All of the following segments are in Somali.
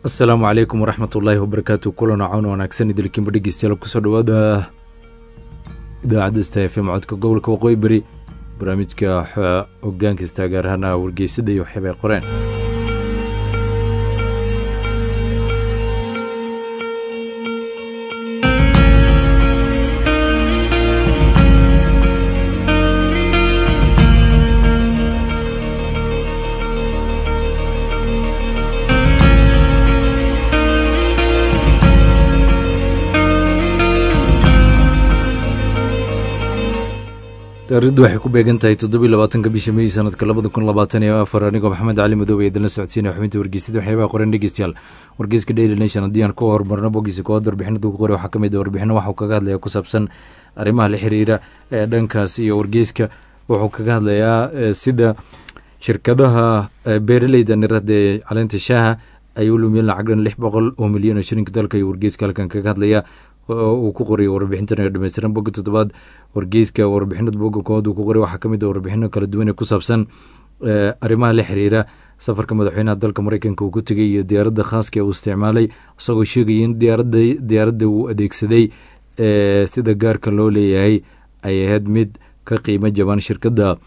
asalaamu calaykum waraxmat ullaahi wabarakaatu kulan cown wanaagsan idilkiinba dhegeystayaal kusoo dhawaada idaacadda sta f m codka gobolka waqooyi beri barnaamijka hogaankasta gaar ahaana wargeysada iyo waxyaaba ay qoreen taarikhdu waxay ku beegan tahay toddobiy labaatanka bisha mey sanadka labada kun labaatan iyo afar anigoo maxamed cali madoobe idinla socodsiinaya xubinta wargeysada waxyaabaha qoran dhegeystayaal wargeyska daily nation haddii aan ku horumarno bogiisa koowaad warbixinada ugu qoray waxaa ka mid ah warbixino waxuu kaga hadlayaa ku saabsan arrimaha la xiriira ee dhankaas iyo wargeyska wuxuu kaga hadlayaa sida shirkadaha beeraleyda nirada ee caleenta shaaha ay u lumiyeen lacag dhan lix boqol oo milyan oo shilinka dalka iyo wargeyska halkan kaga hadlaya uu ku qoray warbixintan ee dhameystiran boga toddobaad wargeyska warbixinada boga koowaad uu ku qoray waxaa kamid ah warbixino kala duwan ee ku saabsan arrimaha la xiriira safarka madaxweynaha dalka mareykanka uu ku tegay iyo diyaaradda khaaska ee uu isticmaalay isagoo sheegaya in diyaarada diyaaradda uu adeegsaday sida gaarka loo leeyahay ay ahayd mid ka qiimo jaban shirkadda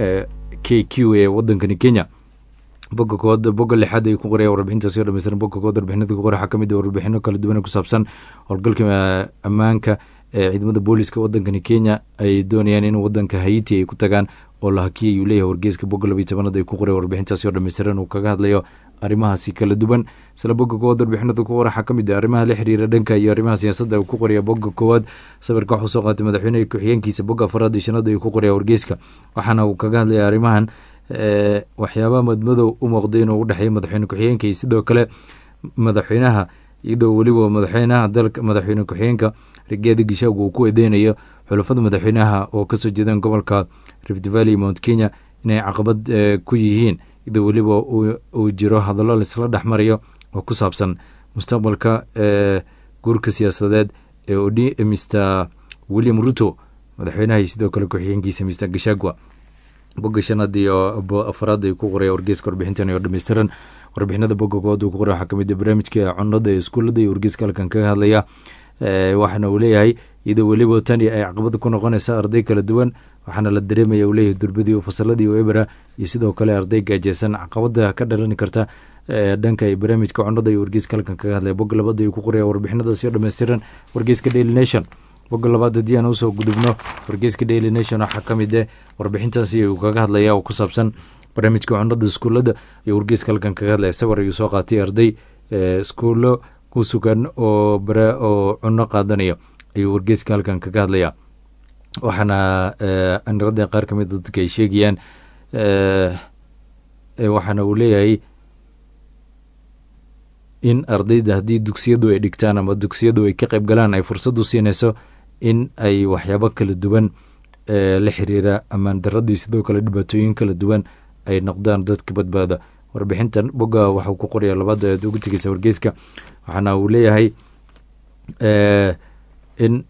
k q ee wadankani kenya boga kood boga lixaad ay ku qoraya warbixintaasi oo dhameystiran boga kood warbixinada ku qoray waxaa kamid ah warbixino kala duwan ku saabsan howlgalka ammaanka ee ciidamada booliska wadankani kenya ay doonayaan in wadanka haiti ay ku tagaan oo la hakiyay uu leeyahay wargeyska boga labiyi tobanaad ay ku qoray warbixintaasi oo dhameystiran uu kaga hadlayo arrimahaasi kala duwan isla boga koowaad warbixinada ku qora waxaa kamid ah arrimaha la xiriira dhanka iyo arrimaha siyaasadda uu ku qoraya boga koowaad sawirka waxuu soo qaatay madaxweyneha ku-xigeenkiisa boga afaraad iyo shanaad ayuu ku qoraya wargeyska waxaana uu kaga hadlaya arrimahan waxyaabaha madmadow u muuqday inuu u dhexeeya madaxweyne ku-xigeenka iyo sidoo kale madaxweynaha iyadoo weliba madaxweynaha dalka madaxweyne ku-xigeenka rigaadi gishaagu uu ku edeynayo xulafada madaxweynaha oo kasoo jeedaan gobolka rift valley mount kenya inay caqabad ku yihiin iyadoo weliba uu jiro hadallo laisla dhexmarayo oo ku saabsan mustaqbalka guurka siyaasadeed ee mr william ruto madaxweynaha iyo sidoo kale ku-xigeenkiisa mr gishagwa boga shanaad iyo afaraad ay ku qoraya wargeyska warbixintan oo dhameystiran warbixinada boga koowaad uu ku qoray waxaa kamid ah barnaamijka cunada ee iskuullada iyo wargeyska halkan kaga hadlaya waxaana uu leeyahay iyadoo weliba tani ay caqabada ku noqonaysa arday kala duwan waxaana la dareemaya uu leeyahay durbadii oo fasaladii oo ebera iyo sidoo kale arday gaajeysan caqabada ka dhalani karta dhanka barnaamijka cunada iyo wargeyska halkan kaga hadlaya boga labaad ayuu ku qoraya warbixinadaasi oo dhameystiran wargeyska daily nation boga labaad haddii aan usoo gudubno wargeyska daily nation waxaa ka mid ah warbixintaasi uu kaga hadlaya oo ku saabsan barnaamijka cunada iskuullada iyo wargeyska halkan kaga hadlaya sawir ayuu soo qaatay arday iskuullo ku sugan oo bare oo cuno qaadanaya ayuu wargeyska halkan kaga hadlaya waxaana anirada qaar ka mid dadka ay sheegayaan waxaana uu leeyahay in ardayda haddii dugsiyadu ay dhigtaan ama dugsiyadu ay ka qayb galaan ay fursad u siinayso in ay waxyaabo kala duwan la xiriira ammaan daradii sidoo kale dhibaatooyin kala duwan ay noqdaan dadka badbaada warbixintan boga waxuu ku qoraya labaad aad ugu tegeysa wargeyska waxaana uu leeyahay in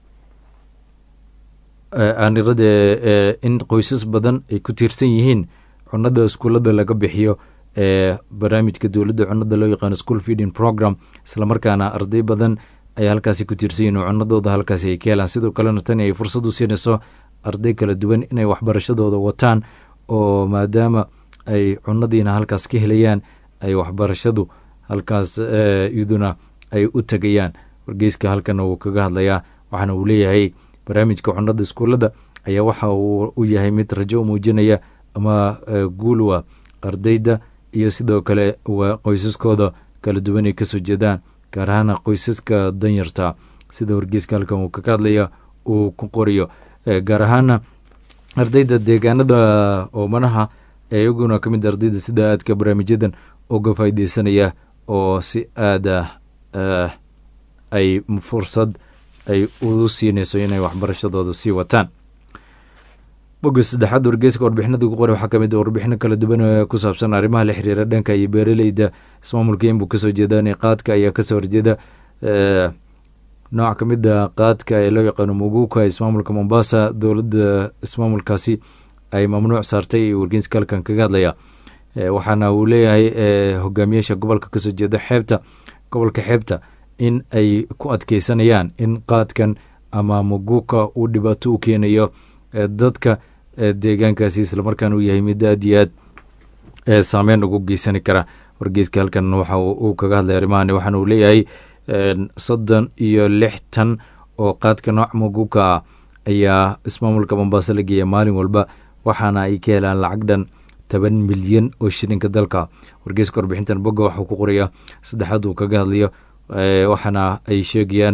aanirada in qoysas badan ay ku tiirsan yihiin cunada iskuullada laga bixiyo ee barnaamijka dowladda cunada loo yaqaano school feeding program islamarkaana arday badan ay halkaasi ku tiirsan yihin oo cunadooda halkaasi ay ka helaan sidoo kalena tani ay fursad u siinayso arday kala duwan inay waxbarashadooda wataan oo maadaama ay cunadiina halkaas ka helayaan ay waxbarashadu halkaas iyaduna ay u tegayaan wargeyska halkana wuu kaga hadlayaa waxaana uu leeyahay barnaamijka cunada iskuullada ayaa waxa uu u yahay mid rajo muujinaya ama guulwa ardayda iyo sidoo kale qoysaskooda kala duwan ay kasoo jeedaan gaar ahaana qoysaska danyarta sida wargeyska halkan uu kaga hadlaya uu ku qoriyo gaar ahaana ardayda deegaanada oomanaha ee iyaguna ka mid ardayda sida aadka barnaamijyadan uga faaideysanaya oo si aada ay fursad ay u siinayso inay waxbarashadooda sii wataan boga saddexaad wargeyska warbixinada ugu qora waxaa kamid warbixino kala duwan oo ku saabsan arrimaha la xiriira dhanka iyo beeraleyda ismaamulka inbuu kasoo jeedaan qaadka ayaa kasoo horjeeda nooc ka mid a qaadka ee loo yaqaano muguka ismaamulka mombasa dowladda ismaamulkaasi ay mamnuuc saartay wargeyska halkan kaga hadlaya waxaana uu leeyahay hogaamiyaasha gobolka kasoo jeeda xeebta gobolka xeebta in ay ku adkeysanayaan in qaadkan ama muguka uu dhibaato u keenayo dadka deegaankaasi islamarkaana uu yahay mid aad iyo aad saameyn ugu geysani kara wargeyska halkan waxa uu kaga hadlay arrimahan waxaana uu leeyahay soddon iyo lix tan oo qaadka nooc muguka ah ayaa ismaamulka mombaaso la geeya maalin walba waxaana ay ka helaan lacag dhan toban milyan oo shilinka dalka wargeyska warbixintan bogga waxuu ku qoraya saddexaad uu kaga hadlayo waxaana ay sheegayaan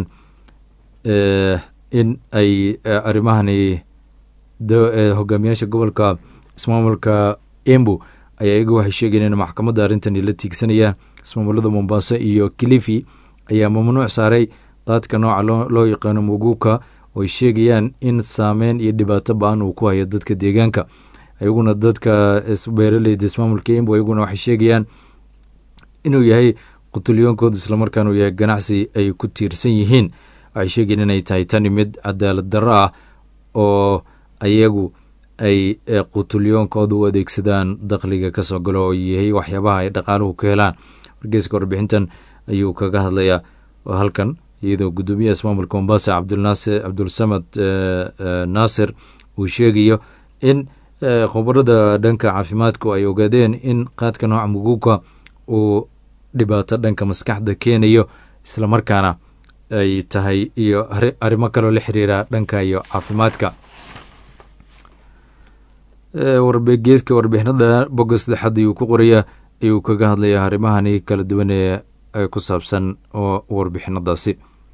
in ay arrimahani hogaamiyaasha gobolka ismaamulka embu ayaa iyagu waxay sheegayeen in maxkamadda arrintani la tiigsanayaan ismaamulada mombaaso iyo kilifi ayaa mamnuuc saaray qaadka nooca loo yaqaano muguka oo ay sheegayaan in saameyn iyo dhibaato ba-an uu ku hayo dadka deegaanka iyaguna dadka beeraleyda ismaamulka embu iyaguna waxay sheegayaan inuu yahay qutulyoonkooda islamarkaana uu yahay ganacsi ay ku tiirsan yihiin waxay sheegayeen inay tahay tani mid cadaalad darro ah oo ayagu ay qutulyoonkooda u adeegsadaan dakhliga kasoo galo oo yahay waxyaabaha ay dhaqaaluhu ka helaan wargeyska warbixintan ayuu kaga hadlayaa halkan iyadoo guddoomiyaha ismaamulka mombasa cabdulnaasir cabdulsamad naasir uu sheegayo in khubarada dhanka caafimaadku ay ogaadeen in qaadka nooca muguka uu dhibaato dhanka maskaxda keenayo islamarkaana ay tahay iyo arrimo kaloo la xiriira dhanka iyo caafimaadka wargeeska warbixinada bogga saddexaad ayuu ku qoraya ayuu kaga hadlaya arrimahani kala duwan ee ku saabsan oo warbixinadaasi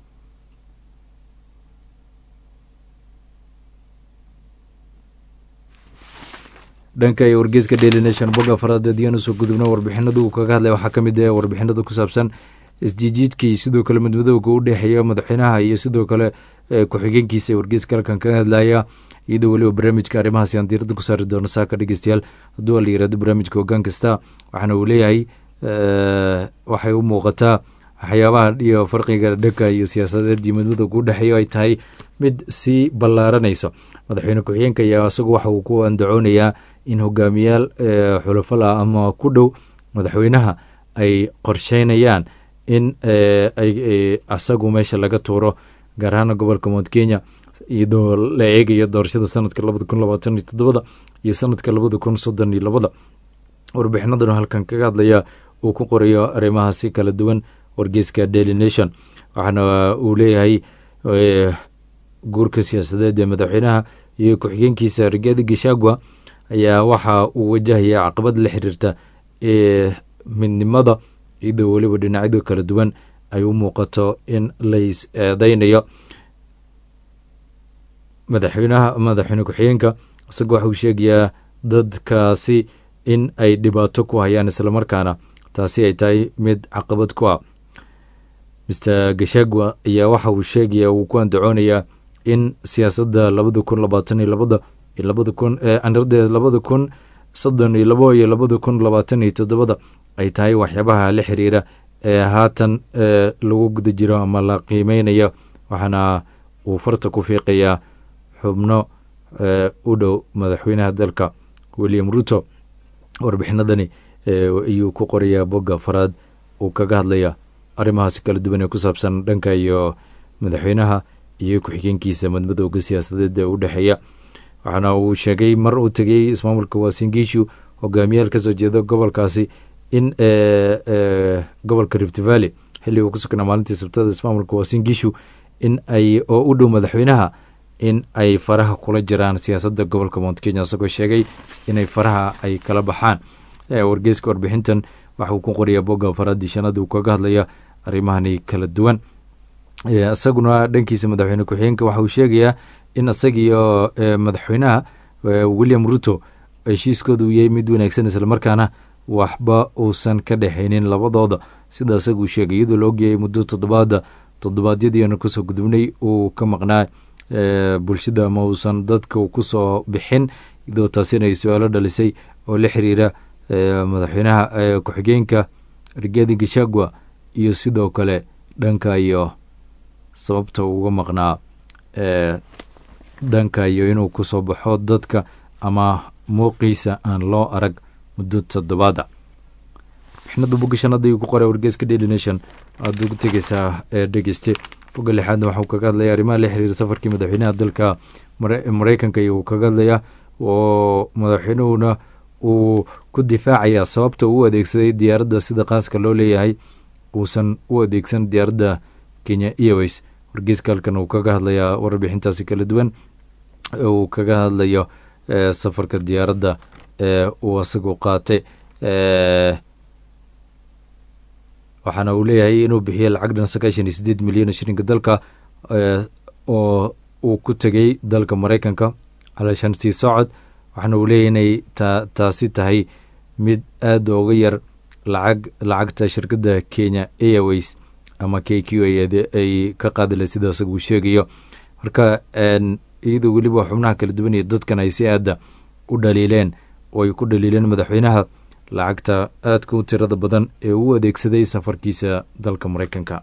dhanka iyo wargeyska daily nation bogga afaraad hadiyaan usoo gudubno warbixinadu uu kaga hadlaya waxaa ka mid ah warbixinada ku saabsan isjiijiidkii sidoo kale midmadowga u dhexeeya madaxweynaha iyo sidoo kale ku-xigeenkiisa ee wargeyska halkan kaga hadlaya iyadoo weliba barnaamijka arrimahaasi aan diirada ku saari doono saaka dhegeystayaal hadduu la yirahdo barnaamijka hoggaan kasta waxaana uu leeyahay waxay u muuqataa waxyaabaha iyo farqiga dhanka iyo siyaasadeed iyo midmadowga u dhexeeya ay tahay mid sii ballaaranayso madaxweyne ku-xigeenka ayaa isagu waxa uu ku andacoonayaa in hogaamiyaal xulafala ama ku dhow madaxweynaha ay qorsheynayaan in asagu meesha laga tuuro gaar ahaana gobolka mount kenya iyadoo la eegayo doorashada sanadka labada kun labaatan iyo toddobada iyo sanadka labada kun soddon iyo labada warbixinadan halkan kaga hadlaya uu ku qorayo arrimahaasi kala duwan wargeyska daily nation waxaana uu leeyahay guurka siyaasadeed ee madaxweynaha iyo ku-xigeenkiisa rigaadi gashagwa ayaa waxa uu wajahaya caqabad la xiriirta midnimada iyadoo weliba dhinacyada kala duwan ay u muuqato in lays eedeynayo madaxweynaha madaxweyne ku-xigeenka isagoo waxa uu sheegayaa dadkaasi in ay dhibaato ku hayaan islamarkaana taasi ay tahay mid caqabad ku ah master gashagwa ayaa waxa uu sheegaya uu ku andacoonayaa in siyaasadda labada kun labaatan iyo labada iyo labada kun anardeed labada kun soddon iyo labo iyo labada kun labaatan iyo toddobada ay tahay waxyaabaha la xiriira ee haatan lagu guda jiro ama la qiimeynayo waxaana uu farta ku fiiqayaa xubno u dhow madaxweynaha dalka william ruto warbixinadani ayuu ku qorayaa bogga faraad uu kaga hadlaya arrimahaasi kala duwan ee ku saabsan dhanka iyo madaxweynaha iyo ku-xigeenkiisa madmadowga siyaasadeed ee u dhexeeya waxaana uu sheegay mar uu tegey ismaamulka waasingiishu hogaamiyaal kasoo jeeda gobolkaasi in gobolka rift valley xilli uu ku sugnaa maalintii sabtada ismaamulka waasingiishu in ay oo u dhow madaxweynaha in ay faraha kula jiraan siyaasadda gobolka mount kenya isagoo sheegay inay faraha ay kala baxaan wargeyska warbixintan waxauu ku qorayaa bogga faraadii shanaad uu kaga hadlaya arrimahani kala duwan isaguna dhankiisa madaxweyne ku-xigeenka waxa uu sheegayaa in isagiiyo madaxweynaha william ruto heshiiskooda uu yahay mid wanaagsan islamarkaana waxba uusan ka dhexaynin labadooda sida isaguu sheegay iyadoo la ogyahay muddo toddobaada toddobaadyadiina kusoo gudubnay uu ka maqnaa bulshada ma uusan dadka kusoo bixin iyadoo taasina ay su-aalo dhalisay oo la xiriira madaxweynaha ku-xigeenka rigaadi gashagwa iyo sidoo kale dhanka iyo sababta uga maqnaa dhanka iyo inuu kusoo baxo dadka ama muuqiisa aan loo arag muddo toddobaada warbixinada bogga shanaad ayuu ku qoray wargeyska daily nation aada ugu tegeysaa ee dhegeyste bogga lixaadna waxauu kaga hadlaya arrimaha la xiriira safarkii madaxweynaha dalka mareykanka iyuu kaga hadlaya oo madaxweynuhuna uu ku difaacayaa sababta uu adeegsaday diyaaradda sida qaaska loo leeyahay uusan u adeegsan diyaaradda kenya airways wargeyska halkan uu kaga hadlayaa warbixintaasi kala duwan uu kaga hadlayo safarka diyaaradda ee uu asagu qaatay waxaana uu leeyahay inuu bixiyey lacag dhan sagaashan iyo sideed milyan shilinka dalka oo uu ku tegey dalka mareykanka calaashan sii socod waxaana uu leeyahy inay ta taasi tahay mid aada uga yar lacag lacagta shirkadda kenya airways ama k q ay ka qaadile sida asaga uu sheegayo marka iyadoo weliba xubnaha kala duwan iyo dadkan ay si aada u dhaliileen oo ay ku dhaliileen madaxweynaha lacagta aadka u tirada badan ee uu adeegsaday safarkiisa dalka mareykanka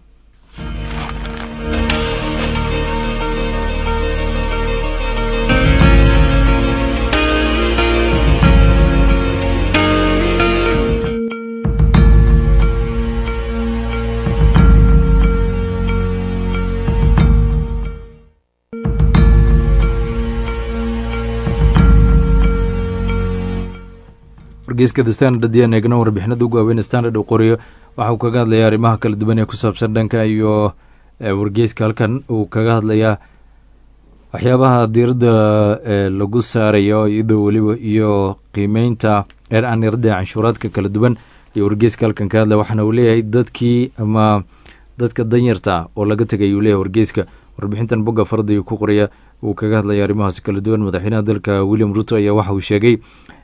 wargeyska the standard haddii aan eegno warbixinada ugu waaweyn standard uu qoriyo waxa uu kaga hadlayaa arrimaha kala duwan ee ku saabsan dhanka iyo wargeyska halkan uu kaga hadlayaa waxyaabaha diiradda lagu saarayo iyadoo weliba iyo qiimeynta anirada canshuuraadka kala duwan iyo wargeyska halkan ka hadlaya waxaana uu leeyahay dadkii ama dadka danyarta oo laga tegay uu leeyahay wargeyska warbixintan bogga farada ayuu ku qoraya uu kaga hadlaya arrimahaasi kala duwan madaxweynaha dalka william ruto ayaa waxa uu sheegay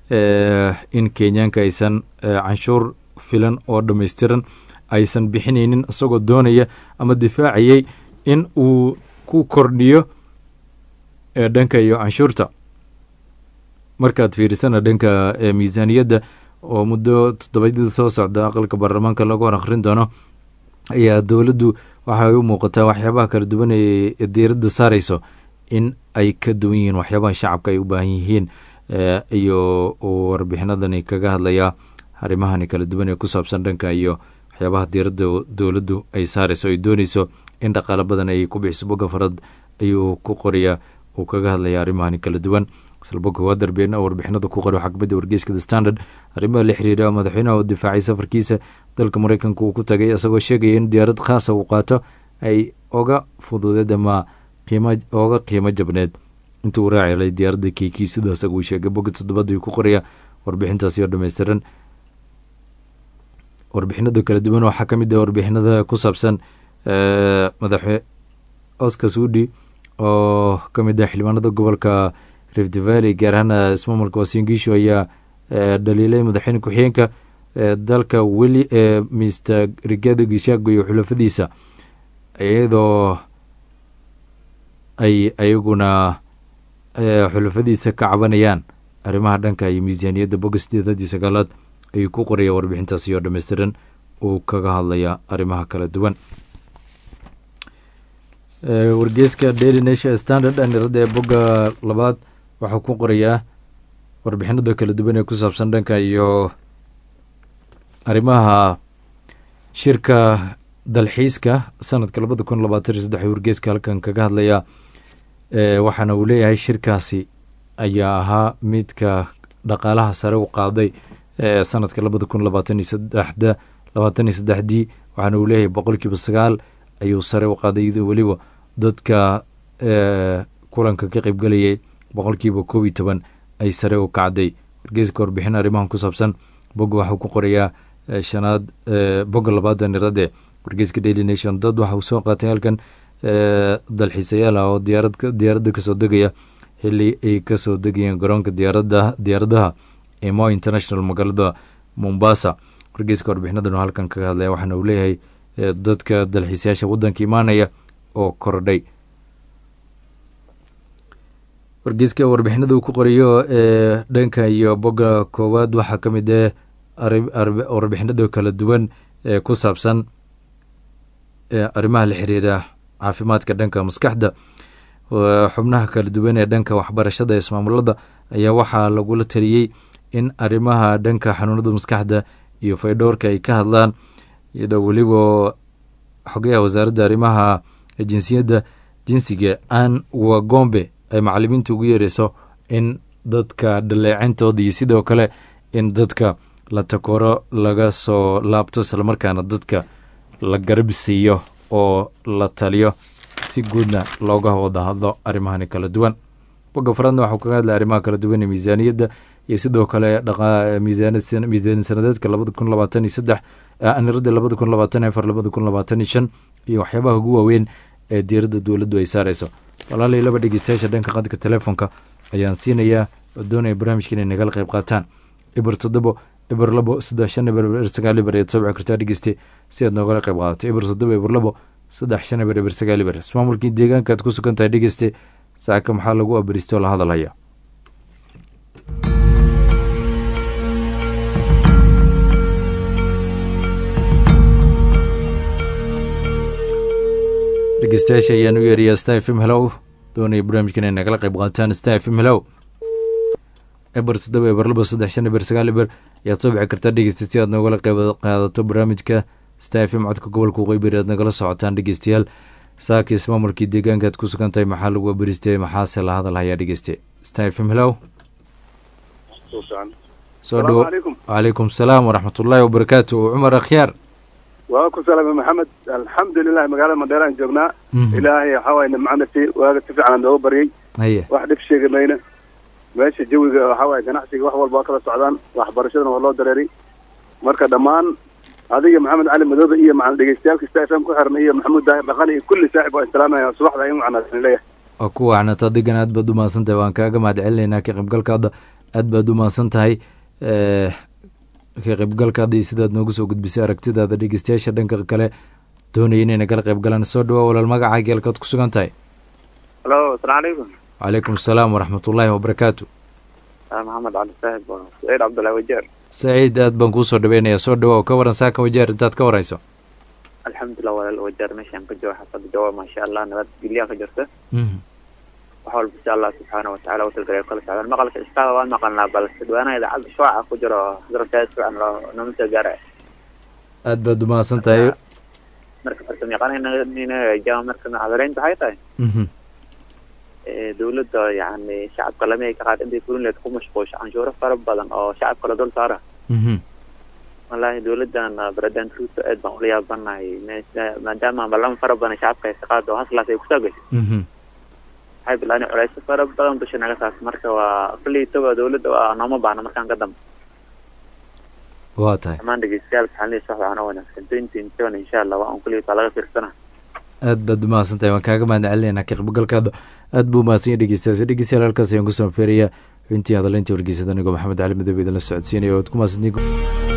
in kenyaanka aysan canshuur filan oo dhammaystiran aysan bixinaynin isagoo doonaya ama difaacayay in uu ku kordhiyo dhanka iyo canshuurta markaad fiirisana dhanka miisaaniyadda oo muddo toddobaadyada soo socda aqalka baarlamaanka lagu hor akhrin doono ayaa dowladdu waxay u muuqataa waxyaabaha kala duwan ee diiradda saareyso in ay ka duwan yihiin waxyaabaha shacabka ay u baahan yihiin iyo uu warbixinadani kaga hadlayaa arrimahani kala duwan ee ku saabsan dhanka iyo waxyaabaha diiradda dowladdu ay saareyso ay dooneyso in dhaqaalo badan ay ku bixiso bogga farad ayuu ku qorayaa uu kaga hadlaya arrimahani kala duwan isla bogga waa darbeen oo warbixinada ku qoray waxaa kamid wargeyska the standard arrimaha la xiriira madaxweynaha uu difaacay safarkiisa dalka mareykanka uu ku tagay isagoo sheegaya in diyaarad khaasa uu qaato ay oga fududeed ama qiimo oga qiimo jabneed intii uu raacelay diyaaradda keyki sida isaga uu sheegay bogga toddobaad ayuu ku qoraya warbixintaasi oo dhammaystiran warbixinada kala duwan waxaa ka mid ah warbixinada ku saabsan madaxwe oscar sudi oo ka mid ah xildhibaanada gobolka rift valley gaar ahaan ismaamulka wasingisho ayaa dhaliilay madaxweyne ku-xigeenka dalka weli mr rigado gishago iyo xulafadiisa iyadoo ay ayaguna xulafadiisa ka cabanayaan arrimaha dhanka iyo miisaaniyadda bogga sideedadii sagaalaad ayuu ku qoraya warbixintaasi oo dhammaystiran uu kaga hadlaya arrimaha kala duwan wargeyska daily nation standard aniradda ee bogga labaad waxuu ku qorayaa warbixinada kala duwan ee ku saabsan dhanka iyo arrimaha shirka dalxiiska sanadka labada kun labaatan iyo saddex wargeyska halkan kaga hadlaya waxaana uu leeyahay shirkaasi ayaa ahaa midka dhaqaalaha sare u qaaday sanadka labada kun labaatan iyo saddexda labaatan iyo saddexdii waxaana uu leeyahay boqolkiiba sagaal ayuu sare u qaaday iyadoo weliba dadka kulanka ka qeybgelayay boqolkiiba koob iyo toban ay sare u kacday wargeyska warbixin arrimahan ku saabsan bogga waxuu ku qorayaa shanaad bogga labaada nirade wargeyska daily nation dad waxa uu soo qaatay halkan dalxiisayaal ah oo diyaarad diyaaradda kasoo degaya xili ay kasoo degayeen garoonka diyaarada diyaaradaha ee mo international magaalada mombasa wargeyska warbixinadan oo halkan kaga hadlaya waxaana uu leeyahay dadka dalxiisayaasha waddanka imaanaya oo kordhay wargeyska warbixinada uu ku qorayo ee dhanka iyo bogga koowaad waxaa ka mid ah warbixinada kala duwan ee ku saabsan arrimaha la xiriira caafimaadka dhanka maskaxda xubnaha kala duwan ee dhanka waxbarashada ee ismaamulada ayaa waxaa lagula taliyey in arrimaha dhanka xanuunada maskaxda iyo faydhowrka ay ka hadlaan iyadoo weliba xogayaha wasaaradda arrimaha jinsiyadda jinsiga an wagombe ay macalimiinta ugu yeereyso in dadka dhaleecintooda iyo sidoo kale in dadka la takoro laga soo laabto islamarkaana dadka la garab siiyo oo la taliyo si guudna looga wada hadlo arrimahani kala duwan bogga faradna waxuu kaga hadlay arrimaha kala duwan ee miisaaniyadda iyo sidoo kale miisaan sanadeedka labada kun labaatan iyo saddex anirada labada kun labaatan iyo afar labada kun labaatan iyo shan iyo waxyaabaha ugu waaweyn ee diiradda dowladdu ay saareyso walaalay laba dhegeystayaasha dhanka qadka telefoonka ayaan siinayaa oo doonaya barnaamijka inay nagala qayb qaataan ibir toddobo ibir labo saddex shan ibir ibir sagaal ibir ayaad soo bici kartaa dhegeyste si aad noogala qayb qaadato ibir toddobo ibir labo saddex shan ibir ibir sagaal ibir ismaamulkii deegaanka aad ku sugan tahay dhegeyste saaka maxaa lagu abaristoo la hadalhaya dhegeystayaasha ayaan u yeerayaa star fm helow doonaya barnaamijkan inay nagala qayb qaataan star fm helow eber toddoba eber laba saddex shan eber sagaal eber ayaad soo bixi kartaa dhegeysta si aad noogala qayb qaadato barnaamijka star fm codka gobolka waqooyi aad nagala socotaan dhegeystayaal saaka ismaamulkii deegaanka aad ku sugan tahay maxaa lagu abaristay maxaase la hadal hayaa dhegeyste star fm helow soo dhowo wacalaykum salaam waraxmatullaahi wabarakaatu cumar akhyaar waa ku salaamay maxamed alxamdulilah magaalada mandheeraan joognaa ilaahay waxawaay nimcanasi waaga si fiican nooga baryay haye wax dhib sheegi mayna meesha jawiga waxawaay ganacsiga wax walba waa kala socdaan waxbarashadana waa loo dareeray marka dhammaan adiga maxamed cali madoobe iyo macal dhegeystayaalka sta f m ku xiran iyo maxamuud daahir dhaqan iyo kulli saaxib waa islaamaya subaxda in wacnaasan leeyahay waa ku wacnata adigana aad baad u mahadsan tahay waan kaaga mahad celinaynaa ka qaybgalkaada aad baad u mahadsan tahay ka qaybgalkaada iyo sidaad noogu soo gudbisay aragtidaada dhegeystayaasha dhanka kale doonaya inay nagala qayb galaan soo dhawaa walaal magacaa geelkaad ku sugan tahay halo asalaamu calaykum wacalaykum asalaam waraxmatullaahi wabarakaatu maxamed cali saahib waa saciid cabdullahi wajeer saciid aad baan kuusoo dhaweynayaa soo dhawa oo ka waran saaka wajeer intaad ka wareyso alxamdulilah walaal wajeer meeshaan ka jooga xaafada jawaab maasha allah nabad geliyaa ka jirta wax walba insha allah subxaana watacala watalgalay kala socdaan maqalka istaaba waan maqalnaa balse dhawaanaha idaacadda shuaca ku jiro darabtaa fiican loo nooma soo gaaraya aad baad u mahadsan tahay marka farsamo yaqaanina jaama marka hadareynta waxay tahay dawladda yani shacabka lama ay ka qaad intay fulinleed ku mashquulsho canshuuro fara badan oo shacabka la dul saara wallaahi dawladdan president ruto aad baan ula yaabanahay maadaama balama fara badan shacabka ay ka qaado haslaas ay kusoo gashay waxay bilaani culeysyo fara badan dusha naga saas marka waa kulleytaba dawladda waa nooma baahna markaan ka dambe waa tahay dhammaan dhegeystayaal waxaan leeyahay wax waxaan wanaagsan twenty seven insha allah waa un kulleyta laga fiirsana aad baad u mahadsan tahay waan kaaga mahad celinaynaa ka qaybgalkaada aad buu mahadsan yahay dhegeystayaasi dhegeystayaal halkaas ayaan kusoo feerayaa xubintii hadaleyntii wargeysada anigoo maxamed cali madoobe idinla socodsiinaya oad ku mahadsantiin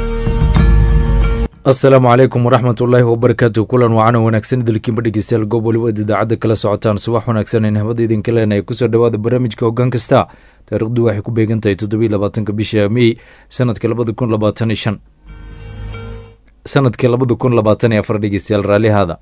asalaamu calaykum waraxmat ullaahi wabarakaatu kulan wacan wanaagsan idilkiinba dhegeystayaal goob waliba ad idaacadda kala socotaan subax wanaagsan in habada idinka leenahay kusoo dhawaada barnaamijka hoggaan kasta taariikhdu waxay ku beegan tahay toddobiyi labaatanka bisha mey sanadka labada kun labaatan iyo shan sanadkii labada kun labaatan iyo afar dhegeystayaal raallihaada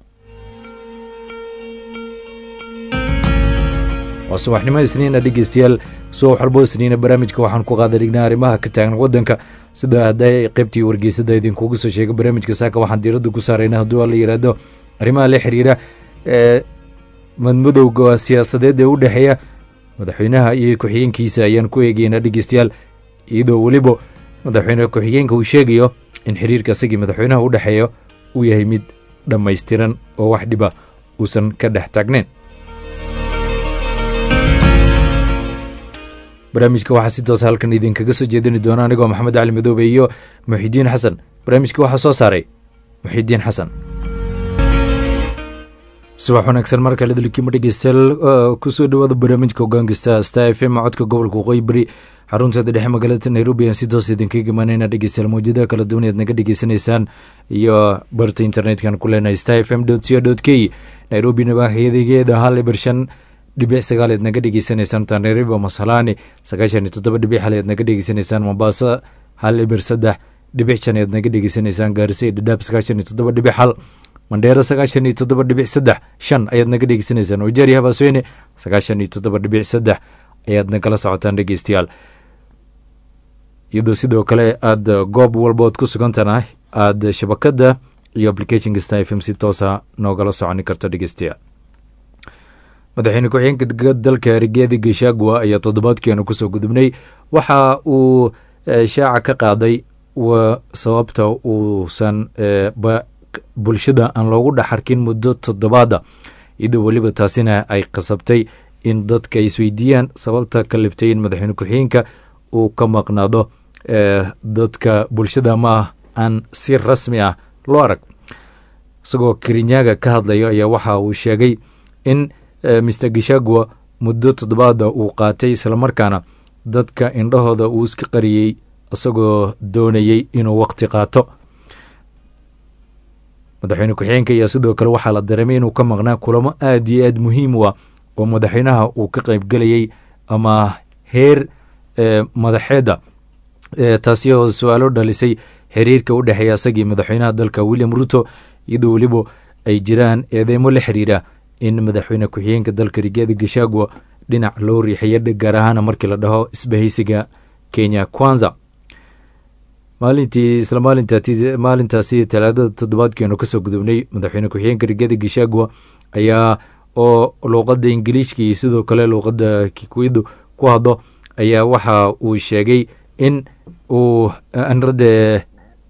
waa subaxnimo isniina dhegeystayaal subax walbo isniina barnaamijka waxaan ku qaada dhignaa arrimaha ka taagan wadanka sida hadday qeybtii wargeysada idinkugu soo sheegay barnaamijka saaka waxaan diiradda ku saarayna hadduu la yidhaahdo arrimaha la xiriira ee madmadowga siyaasadeed ee u dhexeeya madaxweynaha iyo ku-xigeenkiisa ayaan ku eegeynaa dhegeystayaal iyadoo weliba madaxweyne ku-xigeenka uu sheegayo in xiriirka isagii madaxweynaha u dhexeeya uu yahay mid dhammaystiran oo wax dhiba uusan ka dhex taagnayn barnaamijka waxaa si toos halkan idinkaga soo jeedini doona anigoo maxamed cali madoobe iyo muxidiin xasan barnaamijka waxaa soo saaray muxidiin xasan subax wanaagsan mar kale dalkiima dhegeystayaal kusoo dhawaada barnaamijka hogaankasta star f m codka gobolka waqooyi bari xarunteeda dhexe magaalada nairobi ayaan si toos idinkaga imaaneyna dhegeystayaal mawjadaha kala duwan ead naga dhegeysanaysaan iyo barta internetkan ku leenahay star f m co k nairobi nabaaxyadegeeda hal ibar shan dhibic sagaal eed naga dhegeysanaysaan tanariba masalani sagaashan iyo toddoba dhibic hal eed naga dhegeysanaysaan mombaaso hal ibir saddex dhibic shan eed naga dhegeysanaysaan gaarisa iyo dhadhaab sagaashan iyo toddoba dhibic hal mandheero sagaashan iyo toddoba dhibic saddex shan ayaad naga dhegeysanaysaan wajeeri habaasweyne sagaashan iyo toddoba dhibic saddex ayaad nagala socotaan dhegeystayaal iyadoo sidoo kale aada goob walbood ku sugantana aada shabakada iyo application kasta f m si toosa noogala soconi karto dhegeystayaal madaxweyne ku-xigeenka dalka rigeedi gashagwa ayaa toddobaadkeenu kusoo gudubnay waxa uu shaaca ka qaaday sababta uusan bulshada aan loogu dhexarkin muddo toddobaada iyadoo weliba taasina ay qasabtay in dadka isweydiiyaan sababta ka liftay in madaxweyne ku-xigeenka uu ka maqnaado dadka bulshada ma aan si rasmi ah loo arag isagoo kirinyaga ka hadlayo ayaa waxa uu sheegay in mr gashagwa muddo toddobaada uu qaatay islamarkaana dadka indhahooda uu iska qariyey isagoo doonayey inuu waqti qaato madaxweyne ku-xigeenka ayaa sidoo kale waxaa la dareemay inuu ka maqnaa kulamo aada iyo aada muhiim u ah oo madaxweynaha uu ka qaybgelayay ama heer madaxeeda taasi oo su-aalo dhalisay xiriirka u dhexeeya isagii madaxweynaha dalka william ruto iyadoo weliba ay jiraan eedeymo la xiriira in madaxweyne ku-xigeenka dalka rigeeda gashagwa dhinac loo riixaya gaar ahaana markii la dhaho isbahaysiga kenya kwanza maalintii isla maalintaasi talaadada toddobaadkeenu kasoo gudubnay madaxweyne ku-xigeenka rigeeda gashagwa ayaa oo luuqada ingiliishka iyo sidoo kale luuqada kikuidu ku hadlo ayaa waxa uu sheegay in uu anrade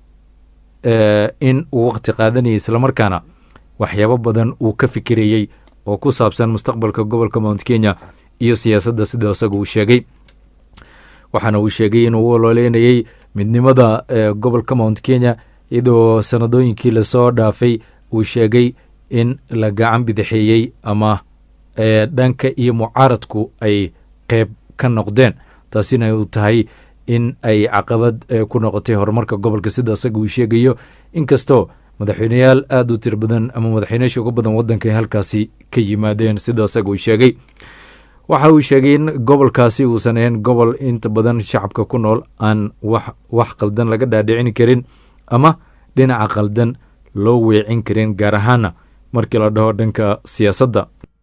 in uu waqti qaadanayay islamarkaana waxyaabo badan uu ka fikirayey oo ku saabsan mustaqbalka gobolka mount kenya iyo siyaasadda sida isaga uu sheegay waxaana uu sheegay inuu u ololeynayey midnimada gobolka mount kenya iyadoo sanadooyinkii lasoo dhaafay uu sheegay in la gacan bidixeeyey ama dhanka iyo mucaaradku ay qeyb ka noqdeen taasina uu tahay in ay caqabad ku noqotay horumarka gobolka sida isaga uu sheegayo inkastoo madaxweyneyaal aada u tir badan ama madaxweyneyaasha ugu badan waddanka ay halkaasi ka yimaadeen sida isaga uu sheegay waxa uu sheegay in gobolkaasi uusan ahayn gobol inta badan shacabka ku nool aan wax wax qaldan laga dhaadhicin karin ama dhinaca qaldan loo weecin karin gaar ahaana markii la dhaho dhanka siyaasadda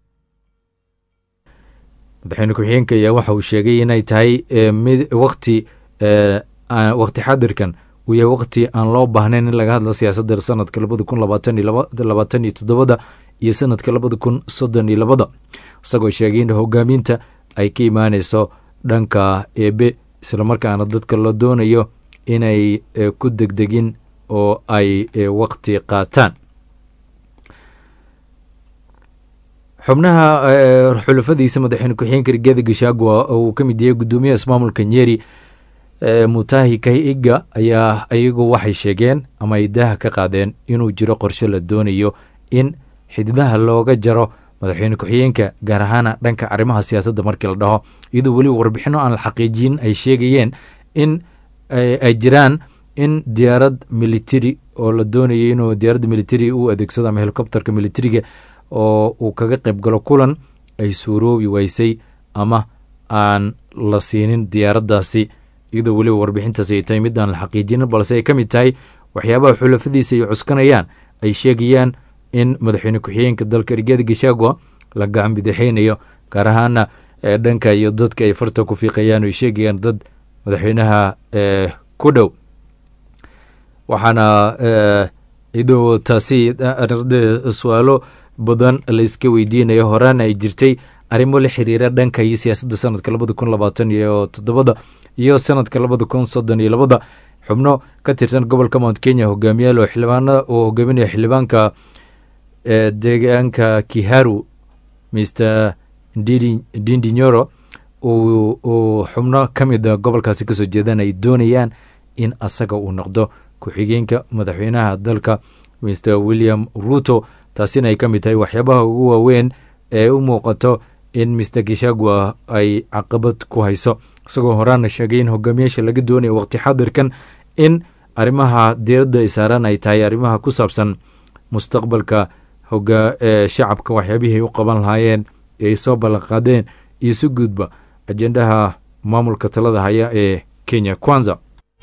madaxweyne ku-xigeenka ayaa waxa uu sheegay inay tahay waqti waqti xadirkan uu yahay waqti aan loo baahnayn in laga hadla siyaasadda sanadka labada kun labaatan iyo toddobada iyo sanadka labada kun soddon iyo labada isagoo sheegay in hogaaminta ay ka imaaneyso dhanka eebe islamarkaana dadka la doonayo inay ku degdegin oo ay waqti qaataan xubnaha xulafadiisa madaxweyne ku-xigeenka rigeeda gashagwa oo uu ka mid yahay guddoomiyaha ismaamulka nyeri mutahi kahiga ayaa iyagu waxay sheegeen ama ay daaha ka qaadeen inuu jiro qorshe la doonayo in xididaha looga jaro madaxweyne ku-xigeenka gaar ahaana dhanka arrimaha siyaasadda markii la dhaho iyadoo weliba warbixino aan la xaqiijin ay sheegayeen in ay jiraan in diyaarad military oo la doonayay inuu diyaaradda military u adeegsado ama helicopterka militariga oo uu kaga qayb galo kulan ay suuroobi weysay ama aan la siinin diyaaraddaasi iyadoo weliba warbixintaasi ay tahay mid aan la xaqiijinin balse ay ka mid tahay waxyaabaha xulafadiisa ay cuskanayaan ay sheegayaan in madaxweyne ku-xigeenka dalka rigeeda gashagwa la gacan bidixeynayo gaar ahaana dhanka iyo dadka ay farta ku fiiqayaan ay sheegayaan dad madaxweynaha ku dhow waxaana iyadoo taasi su-aalo badan layska weydiinayo horaana ay jirtay arrimo la xiriira dhanka iyo siyaasadda sanadka labada kun labaatan iyo toddobada iyo sanadka labada kun soddon iyo labada xubno ka tirsan gobolka mount kenya hogaamiyaal oo xildhibaana uu hogaaminaya xildhibaanka deegaanka kiharu mr dindi nyoro uu xubno ka mida gobolkaasi kasoo jeedaan ay doonayaan in asaga uu noqdo ku-xigeenka madaxweynaha dalka mr william ruto taasina ay ka mid tahay waxyaabaha ugu waaweyn ee u muuqato in mr gishagwa ay caqabad ku hayso isagoo horaana sheegay in hogaamiyaasha laga doonayo waqti xadirkan in arrimaha diiradda ay saaraan ay tahay arrimaha ku saabsan mustaqbalka hoga shacabka waxyaabihii ay u qaban lahaayeen ee ay soo ballanqaadeen iyo si guudba ajendaha maamulka talada haya ee kenya kwanza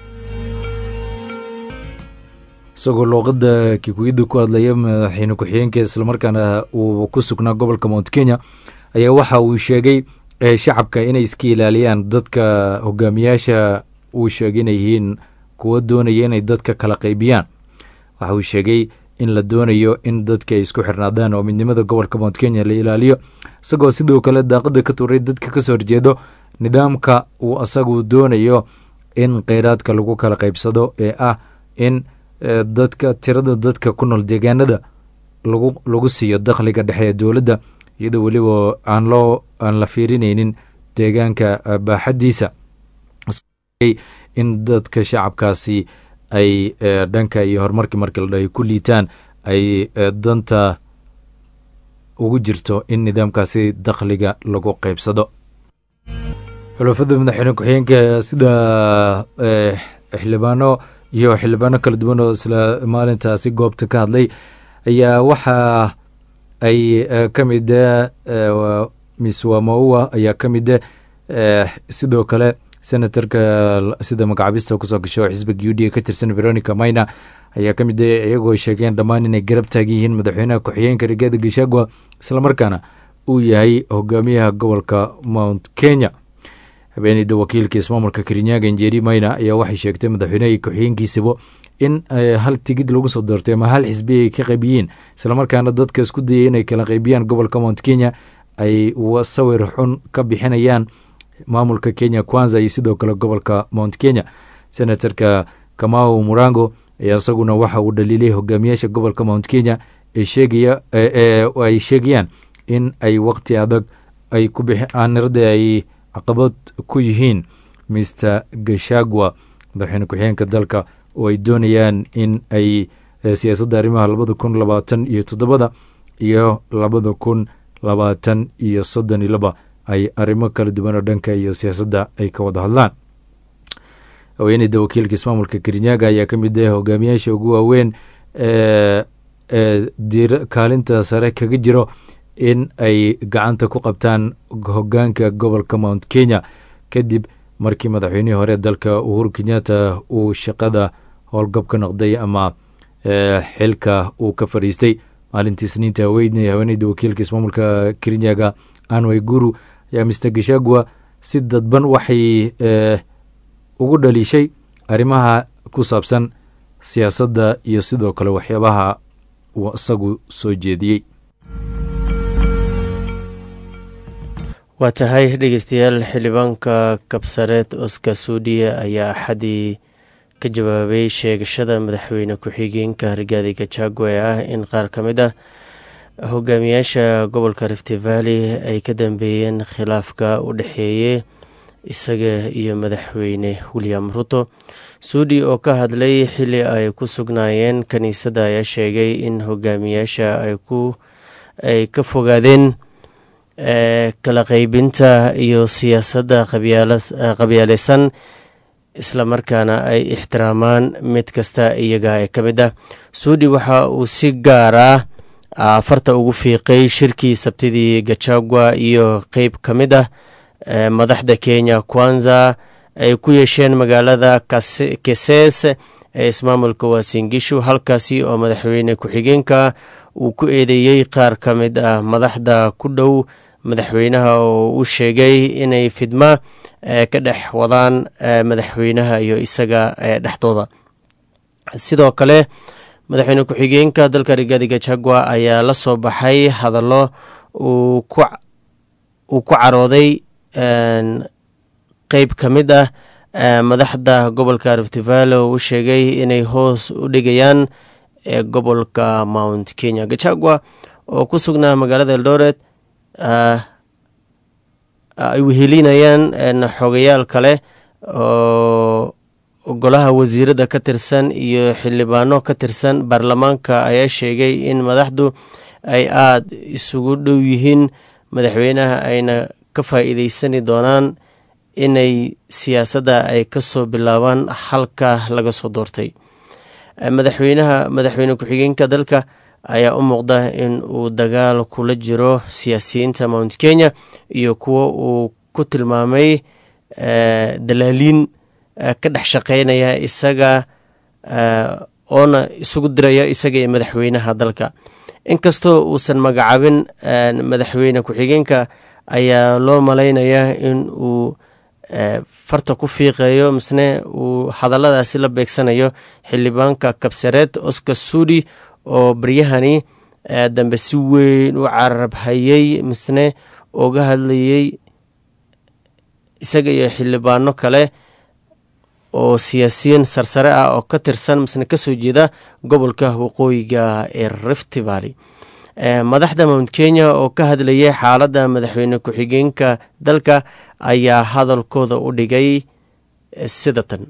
isagoo luuqada kikuyada ku hadlaya madaxweyne ku-xigeenka islamarkaana uu ku sugnaa gobolka mount kenya ayaa waxa uu sheegay shacabka inay iska ilaaliyaan dadka hogaamiyaasha uu sheegay inay yihiin kuwo doonaya inay dadka kala qaybiyaan waxa uu sheegay in la doonayo in dadka ay isku xirnaadaan oo midnimada gobolka mount kenya la ilaaliyo isagoo sidoo kale daaqada ka tuuray dadka kasoo horjeedo nidaamka uu asagu doonayo in kheyraadka lagu kala qaybsado ee ah in dadka tirada dadka ku nool deegaanada lagu lagu siiyo dakhliga dhexe ee dowladda iyadoo weliba aan loo aan la fiirineynin deegaanka baaxaddiisa in dadka shacabkaasi ay dhanka iyo horumarkii markii la dhahay ku liitaan ay danta ugu jirto in nidaamkaasi dakhliga lagu qaybsado xulafada madaxweyne ku-xigeenka sida xildhibaano iyo xildhibaano kala duwan oo isla maalintaasi goobta ka hadlay ayaa waxa ay ka mida miss wamaua ayaa ka mida sidoo kale senatorka sida magacaabista kusoo gasho xisbiga u d a ka tirsan veronica mayna ayaa ka mid a iyagoo sheegeen dhammaan inay garab taagan yihiin madaxweynaha ku-xigeenka rigaada gashagwa islamarkaana uu yahay hogaamiyaha gobolka mount kenya habeeneyda wakiilka ismaamulka kerinyaga njeri mayna ayaa waxay sheegtay madaxweynaha ku-xigeenkiisaba in hal tigid lagu soo doortay ama hal xisbi ay ka qaybiyeen islamarkaana dadka isku dayay inay kala qaybiyaan gobolka mount kenya ay sawir xun ka bixinayaan maamulka kenya kwanza iyo sidoo kale gobolka mount kenya senatorka kamau murango ayaa isaguna waxa uu dhaliilay hogaamiyaasha gobolka mount kenya ay sheegayaan in ay waqti adag ay ku aanirada ay caqabad ku yihiin mr gashagwa madaxweyne ku-xigeenka dalka oo ay doonayaan in ay siyaasadda arrimaha labada kun labaatan iyo toddobada iyo labada kun labaatan iyo soddon iyo laba ay arrimo kala duwan oo dhanka iyo siyaasadda ay ka wada hadlaan haweeneyda wakiilka ismaamulka kerinyaga ayaa ka mid ah hogaamiyaasha ugu waaweyn ee kaalinta sare kaga jiro in ay gacanta ku qabtaan hogaanka gobolka mount kenya kadib markii madaxweynihii hore dalka uhuru kenyatta uu shaqada howlgab ka noqday ama xilka uu ka fadhiistay maalintii isniinta haweyne haweeneyda wakiilka ismaamulka kerinyaga anway guru ayaa mister gashagwa si dadban waxay ugu dhaliishay arrimaha ku saabsan siyaasadda iyo sidoo kale waxyaabaha uu isagu soo jeediyey waa tahay dhegeystayaal xildhibaanka kabsareed oskar suudiya ayaa axadii ka jawaabay sheegashada madaxweyne ku-xigeenka rigaadi gajagwa ee ah in qaar ka mid ah hogaamiyaasha gobolka rifty valley ay ka dambeeyeen khilaafka u dhexeeyey isaga iyo madaxweyne william ruto suudi oo ka hadlay xili ay ku sugnaayeen kiniisadda ayaa sheegay in hogaamiyaasha ay ka fogaadeen kala qeybinta iyo siyaasadda qabyaaleysan islamarkaana ay ixtiraamaan mid kasta iyaga ee ka mid ah suudi waxa uu si gaar ah farta ugu fiiqay shirkii sabtidii gajagwa iyo qeyb ka mid ah madaxda kenya kwanza ay ku yeesheen magaalada keses ee ismaamulka waasingishu halkaasi oo madaxweyne ku-xigeenka uu ku eedeeyey qaar ka mid ah madaxda ku dhow madaxweynaha oo u sheegay inay fidma ka dhex wadaan madaxweynaha iyo isaga dhexdooda sidoo kale madaxweyne ku-xigeenka dalka rigaadi gajagwa ayaa la soo baxay hadallo uu ku carooday qeyb ka mid ah madaxda gobolka riftivale oo u sheegay inay hoos u dhigayaan gobolka mount kenya gajagwa oo ku sugnaa magaalada eldoret ay wehelinayaan xogayaal kale oo golaha wasiirada ka tirsan iyo xildhibaano ka tirsan baarlamaanka ayaa sheegay in madaxdu ay aada isugu dhow yihiin madaxweynaha ayna ka faa-iideysani doonaan inay siyaasadda ay kasoo bilaabaan halka laga soo doortay madaxweynaha madaxweyne ku-xigeenka dalka ayaa u muuqda in uu dagaal kula jiro siyaasiyiinta mount kenya iyo kuwo uu ku tilmaamay dalaaliin ka dhex shaqeynaya isaga oona isugu diraya isaga iyo madaxweynaha dalka inkastoo uusan magacaabin madaxweyne ku-xigeenka ayaa loo malaynayaa in uu farta ku fiiqayo misne uu hadalladaasi la beegsanayo xildhibaanka kabsareed oscar sudi oo baryahani dambe si weyn u carabhayey misne oga hadlayey isaga iyo xildhibaano kale oo siyaasiyiin sarsare ah oo ka tirsan misne kasoo jeeda gobolka waqooyiga ee rift valley madaxda mount kenya oo ka hadlayay xaaladda madaxweyne ku-xigeenka dalka ayaa hadalkooda u dhigay sida tan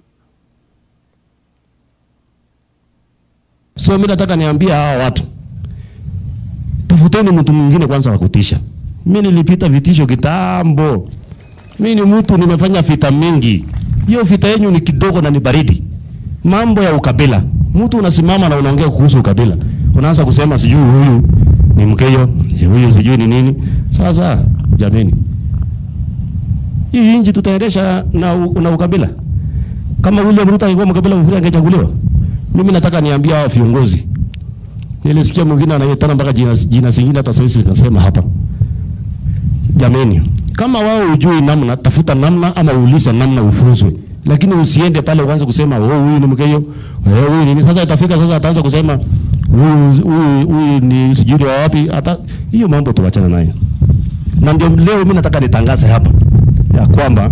so mi nataka niambia hawa watu tafuteni mtu mwingine kwanza wa kutisha mi nilipita vitisho kitambo mi ni mtu nimefanya vita mingi hiyo vita yenyu ni kidogo na ni baridi mambo ya ukabila mtu unasimama na unaongea kuhusu ukabila unaanza kusema sijui huyu ni mkeyo huyu sijui ni nini sasa jameni hii nchi tutaendesha na, na ukabila kama William Ruto angekuwa mkabila mfuri angechaguliwa mimi nataka niambia hao viongozi nilisikia mwingine anayetana mpaka jina, jina zingine hata sasa nikasema hapa jameni kama wao hujui namna tafuta namna ama uulize namna ufunzwe lakini usiende pale uanze kusema oh huyu ni mkeyo eh huyu ni sasa itafika sasa ataanza kusema huyu huyu huyu ni sijui wa wapi hata hiyo mambo tuachana nayo na ndio leo mimi nataka nitangaze hapa ya kwamba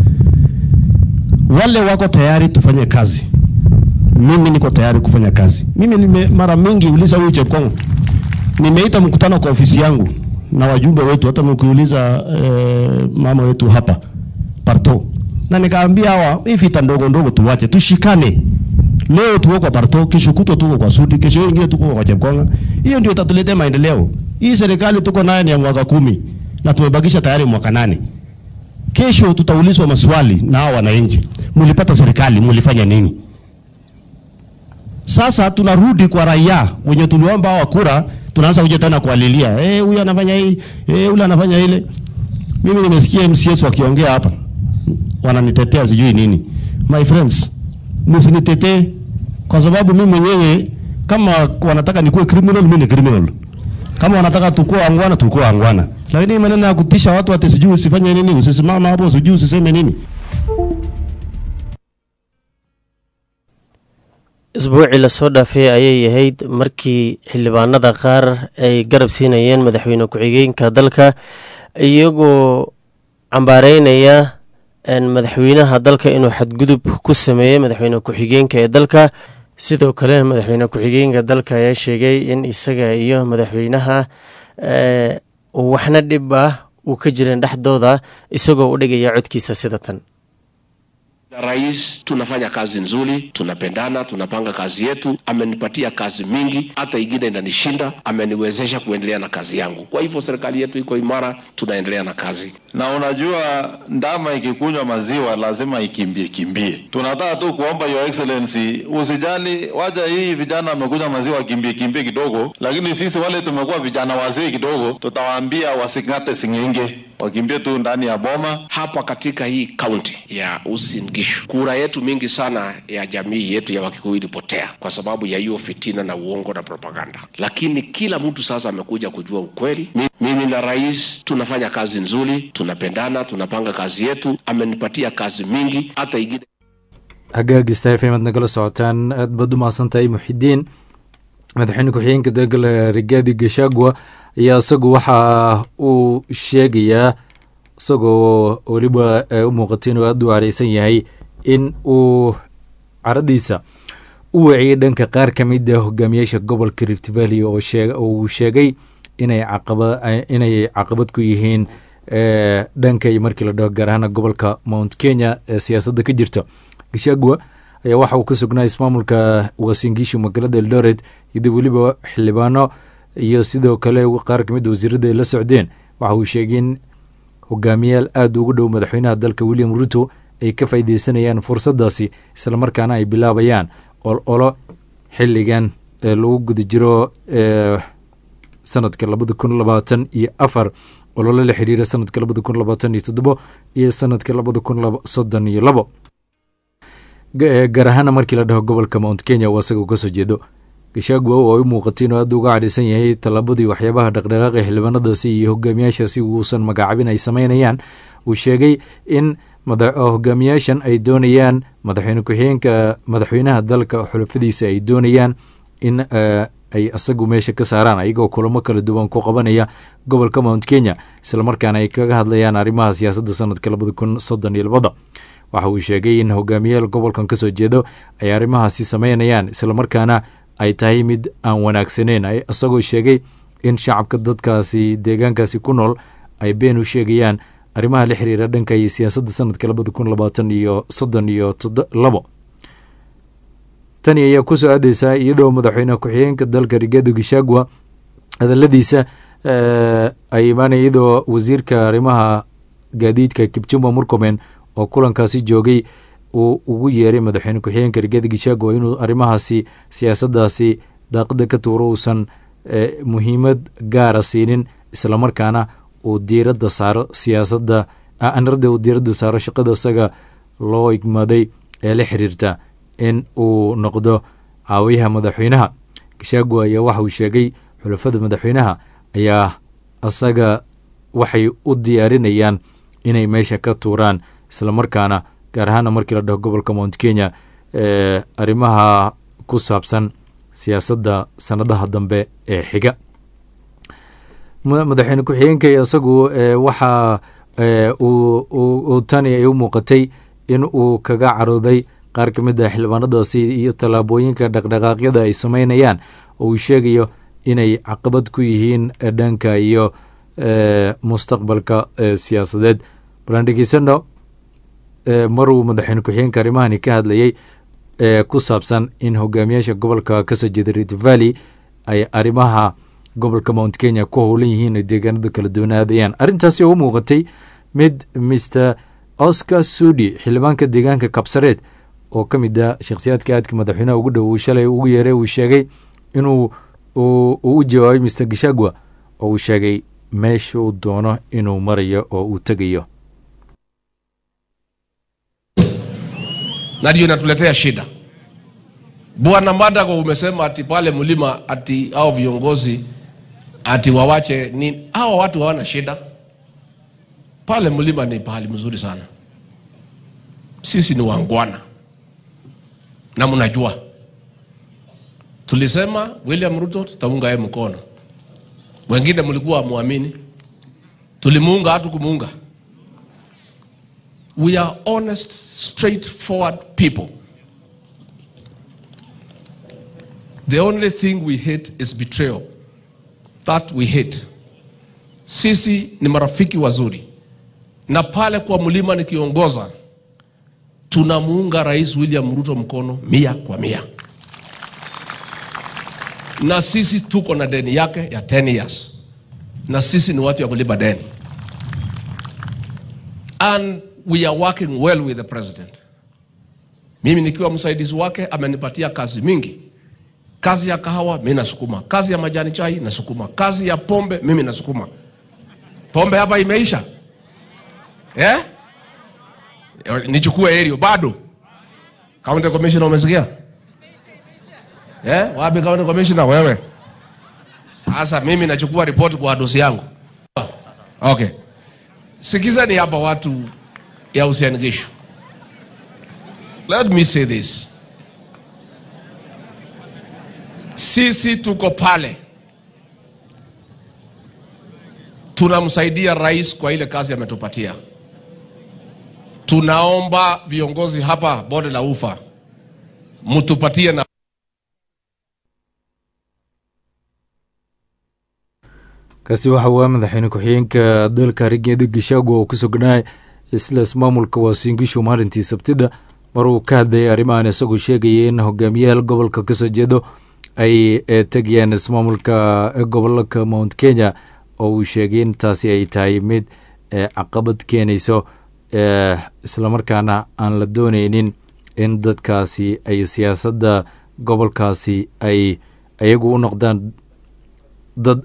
wale wako tayari tufanye kazi mimi niko tayari kufanya kazi mimi nime mara mingi uliza huyu Chepkongo nimeita mkutano kwa ofisi yangu na wajumbe wetu hata mkiuliza eh, mama wetu hapa parto na nikaambia hawa hii vita ndogo ndogo tuwache tushikane leo tuko kwa parto kesho kutwa tuko kwa sudi kesho ingine tuko kwa Chepkonga hiyo ndio itatuletea maendeleo hii serikali tuko nayo ni ya mwaka kumi na tumebakisha tayari mwaka nane kesho tutaulizwa maswali na hao wananchi mlipata serikali mlifanya nini sasa tunarudi kwa raia wenye tuliomba hawa kura tunaanza kuja tena kualilia eh huyu anafanya hii eh yule anafanya ile mimi nimesikia MCS wakiongea hapa wananitetea sijui nini my friends msinitetee kwa sababu mimi mwenyewe kama wanataka nikuwe criminal mimi ni criminal kama wanataka tukue angwana tukue angwana lakini maneno ya kutisha watu ati sijui usifanye nini usisimama hapo sijui usiseme nini isbuucii lasoo dhaafay ayay ahayd markii xildhibaanada qaar ay garab siinayeen madaxweyne ku-xigeenka dalka iyagoo cambaareynaya madaxweynaha dalka inuu xadgudub ku sameeyey madaxweyne ku-xigeenka ee dalka sidoo kale madaxweyne ku-xigeenka dalka ayaa sheegay in isaga iyo madaxweynaha waxna dhib ah uu ka jirin dhexdooda isagoo u dhigaya codkiisa sida tan Rais, tunafanya kazi nzuri, tunapendana, tunapanga kazi yetu. Amenipatia kazi mingi, hata ingine inanishinda, ameniwezesha kuendelea na kazi yangu. Kwa hivyo serikali yetu iko imara, tunaendelea na kazi. Na unajua ndama ikikunywa maziwa lazima ikimbie kimbie. Tunataka tu kuomba Your Excellency usijali, wacha hii vijana wamekunywa maziwa kimbie kimbie kidogo, lakini sisi wale tumekuwa vijana wazee kidogo, tutawaambia wasing'ate sing'enge, wakimbie tu ndani ya boma. Hapa katika hii kaunti ya Uasin Gishu, kura yetu mingi sana ya jamii yetu ya Wakikuyu ilipotea kwa sababu ya hiyo fitina na uongo na propaganda, lakini kila mtu sasa amekuja kujua ukweli. Mi- Mimi na rais tunafanya kazi nzuri, tunapendana, tunapanga kazi yetu. Amenipatia kazi mingi, hata ingine hagaagista fm aad nagala socotaan aad baad u mahadsantahay muxidiin madaxweyne ku-xigeenka degala rigaadi gashagwa ayaa isagu waxa uu sheegayaa isagoo weliba eh, u muuqata inuu aada u careysan yahay in uu caradiisa u waciyay dhanka qaar ka mid a hogaamiyaasha gobolka rift valley oo sheeg- oo uu sheegay inay caqaba inay caqabad ku yihiin eh, dhanka iyo markii la dhaho gaar ahaan gobolka mount kenya ee siyaasadda ka jirta gashagwa ayaa waxa uu ka sugnaa ismaamulka wasingishu magaalada eldoret iyadoo weliba xildhibaano iyo sidoo kale qaar kamid a wasiirada ay la socdeen waxa uu sheegay in hogaamiyaal aada ugu dhow madaxweynaha dalka william ruto ay ka faaideysanayaan fursadaasi islamarkaana ay bilaabayaan ololo xiligan ee lagu guda jiro ee sanadka labada kun labaatan iyo afar ololo la xiriira sanadka labada kun labaatan iyo toddobo iyo sanadka labada kun soddon iyo labo Ga- gaar ahaana markii la dhaho gobolka mount kenya uu asaga kasoo jeedo gashagwa oo ay u muuqatay inuu aada uga cadhaysan yahay tallaabadii waxyaabaha dhaqdhaqaaqa xildhibaanadaasi iyo hogaamiyaashaasi uusan magacaabin ay sameynayaan uu sheegay in hogaamiyaashan ay doonayaan madaxweyne ku-xigeenka madaxweynaha dalka xulafadiisa ay doonayaan in ay asagu meesha ka saaraan ayagoo kulamo kala duwan ku qabanaya gobolka mount kenya islamarkaana ay kaga hadlayaan arrimaha siyaasadda sanadka labada kun soddon iyo labada waxa uu sheegay in hogaamiyaal gobolkan kasoo jeedo ay arrimahaasi sameynayaan islamarkaana ay tahay mid aan wanaagsaneyn isagoo sheegay in shacabka dadkaasi deegaankaasi ku nool ay been u sheegayaan arrimaha la xiriira dhanka iyo siyaasadda sanadka labada kun labaatan iyo soddon iyo labo tani ayaa kusoo aadeysaa iyadoo madaxweyne ku-xigeenka dalka rigaado gishagwa hadaladiisa ay imaanaya iyadoo wasiirka arrimaha gaadiidka kipchumba murkomen oo kulankaasi joogay uu ugu yeeray madaxweyne ku-xigeenka rigaado gishagwa inuu arrimahaasi siyaasaddaasi daaqada ka tuuro uusan muhiimad gaara siinin islamarkaana uu diiradda saaro siyaasadda anarada uu diiradda saaro shaqada isaga loo igmaday ee la xiriirta in uu noqdo caawiyaha madaxweynaha gishagwa ayaa waxa uu sheegay xulafada madaxweynaha ayaa asaga waxay u diyaarinayaan inay meesha ka tuuraan islamarkaana gaar ahaana markii la dhaho gobolka mount kenya arrimaha ku saabsan siyaasadda sanadaha dambe ee xiga madaxweyne ku-xigeenka isagu waxa uu tani ay u muuqatay in uu kaga carooday qaar ka mid ah xildhibaanadaasi iyo tallaabooyinka dhaqdhaqaaqyada ay sameynayaan oo uu sheegayo inay caqabad ku yihiin dhanka iyo mustaqbalka siyaasadeed balaan dhegeysano maruu madaxweyne ku-xigeenka arrimahani ka hadlayay ku saabsan in hogaamiyaasha gobolka kasoo jeeda rift valley ay arrimaha gobolka mount kenya ku howlan yihiin oo deegaanada kala duwanaadayaan arrintaasi oo u muuqatay mid mr oscar sudi xildhibaanka deegaanka kabsareed oo ka mid ah shakhsiyaadka aadka madaxweynaha ugu dhow uu shalay ugu yeeray uu sheegay inuu uu u jawaabay mr gishagwa oo uu sheegay meesha uu doono inuu marayo oo uu tegayo na ndio inatuletea shida. Bwana Madago, umesema ati pale mlima ati hao viongozi ati wawache nini? Hawa watu hawana shida pale mlima, ni pahali mzuri sana. Sisi ni wangwana na mnajua, tulisema William Ruto tutaunga yeye mkono, wengine mlikuwa muamini, tulimuunga hatu kumuunga We are honest, straightforward people. The only thing we hate is betrayal. That we hate. Sisi ni marafiki wazuri, na pale kwa mlima nikiongoza, tunamuunga Rais William Ruto mkono mia kwa mia, na sisi tuko na deni yake ya 10 years, na sisi ni watu ya kulipa deni and we are working well with the president. Mimi nikiwa msaidizi wake amenipatia kazi mingi. Kazi ya kahawa mimi nasukuma, kazi ya majani chai nasukuma, kazi ya pombe mimi nasukuma. Pombe hapa imeisha eh? Nichukue erio bado. County commissioner umesikia? Eh? Wapi county commissioner wewe? Sasa mimi nachukua ripoti kwa dosi yangu. Okay. Sikizani hapa watu ya Uasin Gishu. Let me say this. Sisi tuko pale tunamsaidia rais kwa ile kazi ametupatia. Tunaomba viongozi hapa bonde la ufa mtupatie na kaasi waxa uu ah madaxweyne ku-xigeenka dalka rigeeda gishaago oo ku sugnaa isla ismaamulka waasingishu maalintii sabtida mar uu ka hadlayay arrimahan isagoo sheegaya in hogaamiyayaal gobolka kasoo jeedo ay tegayaan ismaamulka gobolka mount kenya oo uu sheegay in taasi ay tahay mid caqabad keenayso islamarkaana aan la dooneynin in dadkaasi ay siyaasadda gobolkaasi ay iyagu u noqdaan dad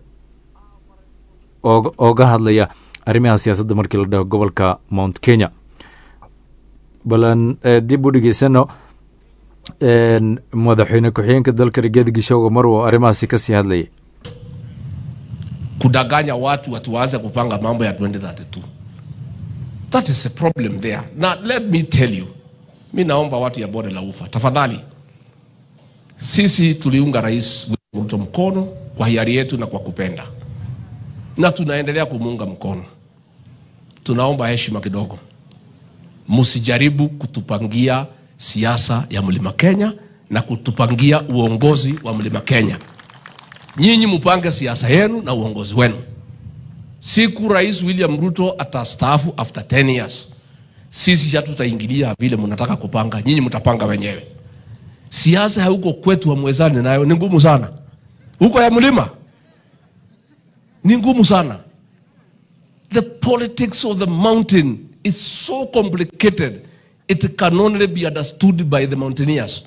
ooga hadlaya arrimaha siyaasadda markii la dhaho gobolka mount kenya balan dib u dhegeysano madaxweyne ku-xigeenka dalka rigeeda gishooga mar uu arrimahaasi kasii hadlayay kudanganya watu watu waanze kupanga mambo ya 2032 That is a problem there. Now let me tell you, mi naomba watu ya bonde la ufa, tafadhali, sisi tuliunga Rais William Ruto mkono kwa hiari yetu na kwa kupenda, na tunaendelea kumuunga mkono. Tunaomba heshima kidogo, msijaribu kutupangia siasa ya mlima Kenya na kutupangia uongozi wa mlima Kenya. Nyinyi mupange siasa yenu na uongozi wenu. Siku Rais William Ruto atastaafu after 10 years, sisi hatutaingilia vile mnataka kupanga, nyinyi mtapanga wenyewe. Siasa ya huko kwetu hamwezani nayo, ni ngumu sana. Huko ya mlima ni ngumu sana. The politics of the mountain is so complicated, it can only be understood by the mountaineers.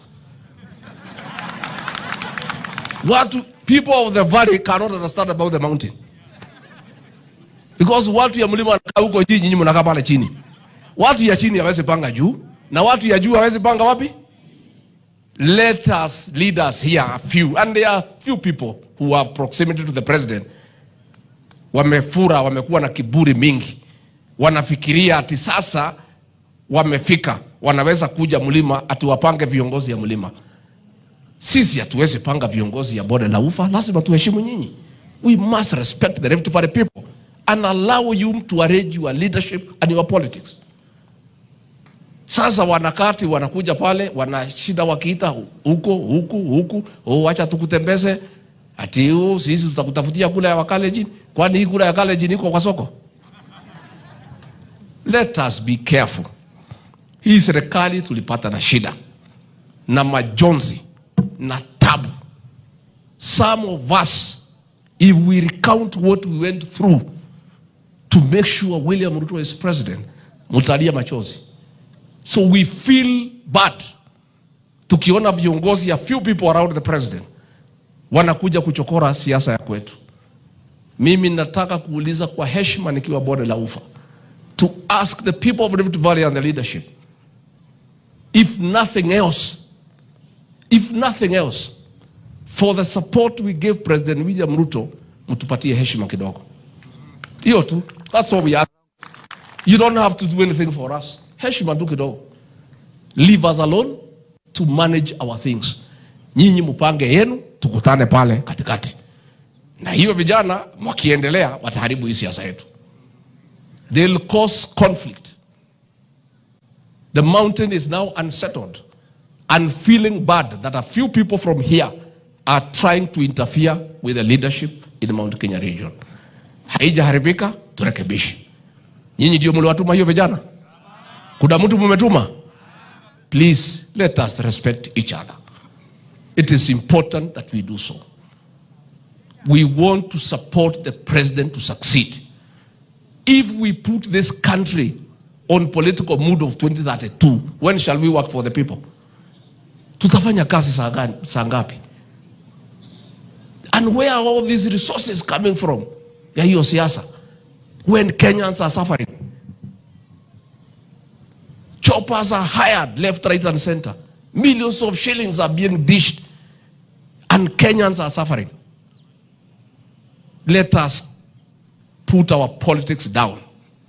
Watu, people of the valley cannot understand about the mountain because watu ya mlima wanakaa huko juu, nyinyi mnakaa pale chini. Watu ya chini hawezi panga juu na watu ya juu hawezi panga wapi? Let us leaders here a few and there are few people who have proximity to the president wamefura, wamekuwa na kiburi mingi, wanafikiria ati sasa wamefika, wanaweza kuja mlima ati wapange viongozi ya mlima. Sisi hatuwezi panga viongozi ya bonde la ufa, lazima tuheshimu nyinyi. We must respect the Rift Valley people and allow you to arrange your leadership and your politics. Sasa wanakati wanakuja pale wanashinda wakiita huko huku huku, oh, wacha tukutembeze ati huu sisi tutakutafutia kula ya Wakalenjin. Kwani hii kula ya Kalenjin iko kwa soko? Let us be careful. Hii serikali tulipata na shida na majonzi na tabu. Some of us if we recount what we went through to make sure William Ruto is president, mutalia machozi. So we feel bad tukiona viongozi ya few people around the president wanakuja kuchokora siasa ya kwetu. Mimi nataka kuuliza kwa heshima nikiwa bonde la ufa to ask the people of Rift Valley and the leadership if nothing else if nothing else for the support we gave President William Ruto mtupatie heshima kidogo. Hiyo tu. That's all we ask. You don't have to do anything for us. Heshima tu kidogo. Leave us alone to manage our things. Nyinyi mupange yenu, tukutane pale katikati. Na hiyo vijana wakiendelea wataharibu hii siasa yetu. They'll cause conflict. The mountain is now unsettled and feeling bad that a few people from here are trying to interfere with the leadership in the Mount Kenya region. Haijaharibika, turekebishe. Nyinyi ndio mliwatuma hiyo vijana? Kuna mtu mumetuma? Please let us respect each other. It is important that we do so. We want to support the president to succeed. If we put this country on political mood of 2032, when shall we work for the people? Tutafanya kazi saa gani- saa ngapi? And where are all these resources coming from? Ya hiyo siasa. When Kenyans are suffering. Choppers are hired left, right, and center. Millions of shillings are being dished, and Kenyans are suffering. Let us put our politics down.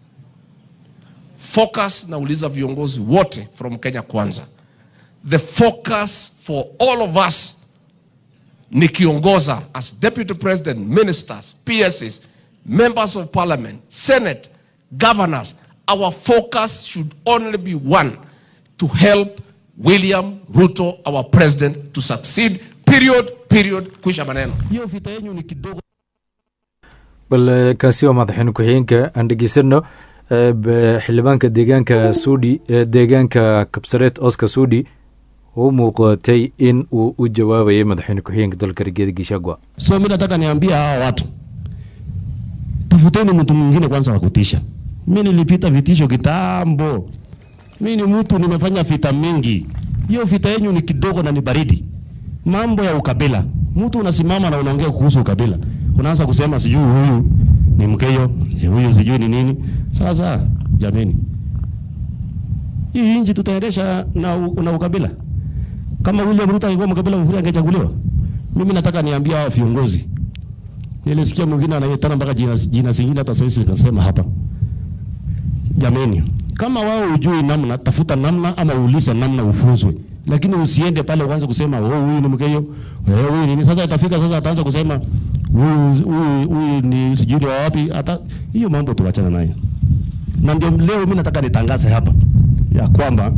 Focus, nauliza viongozi wote from Kenya Kwanza. The focus for all of us nikiongoza as deputy president, ministers, PSs, members of parliament, senate, governors, our focus should only be one to help William Ruto, our president, to succeed. Period, period, kwisha maneno. hiyo vita yenyu ni kidogo bal eh, kaasi waa madaxweyne ku-xigeenka aan dhegeysano eh, b- xildhibaanka deegaanka suudi eh, deegaanka kabsareed oscar suudi u muuqatay in uu u jawaabayay madaxweyne ku-xigeenka dalka rigeeda gishagwa so mi nataka niambia hawa watu tafuteni mtu mwingine kwanza wa kutisha mi nilipita vitisho kitambo mi ni mtu nimefanya vita mingi hiyo vita yenyu ni kidogo na ni baridi mambo ya ukabila mtu unasimama na unaongea kuhusu ukabila unaanza kusema sijui huyu ni mkeyo eh, huyu sijui ni nini sasa jameni hii nchi tutaendesha na, u- na ukabila kama William Ruto angekuwa mkabila mzuri angechaguliwa mimi nataka niambia hawa viongozi nilisikia mwingine anaitana mpaka jina, jina zingine hata sasa nikasema hapa jameni, kama wao ujui namna, tafuta namna ama uulize namna ufunzwe, lakini usiende pale uanze kusema oh, huyu ni mkeyo eh, huyu ni sasa. Itafika sasa ataanza kusema huyu huyu huyu ni sijui wa wapi. Hata hiyo mambo tuachana nayo, na ndio leo mimi nataka nitangaze hapa ya kwamba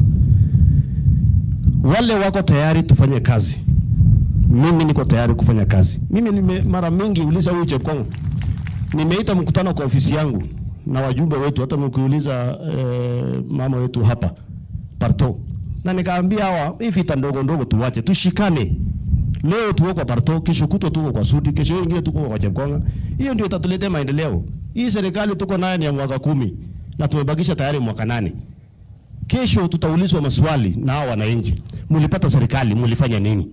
wale wako tayari tufanye kazi. Mimi niko tayari kufanya kazi. Mimi nime mara mingi uliza huyu Chepkongo, nimeita mkutano kwa ofisi yangu na wajumbe wetu, hata mkiuliza eh, mama wetu hapa Parto, na nikaambia hawa hii vita ndogo ndogo tuwache, tushikane. Leo tuko kwa Parto, kesho kutwa tuko kwa Sudi, kesho ingine tuko kwa Chepkonga. Hiyo ndio itatuletea maendeleo. Hii serikali tuko nayo ni ya mwaka kumi na tumebakisha tayari mwaka nane. Kesho tutaulizwa maswali na hao wananchi, mlipata serikali, mlifanya nini?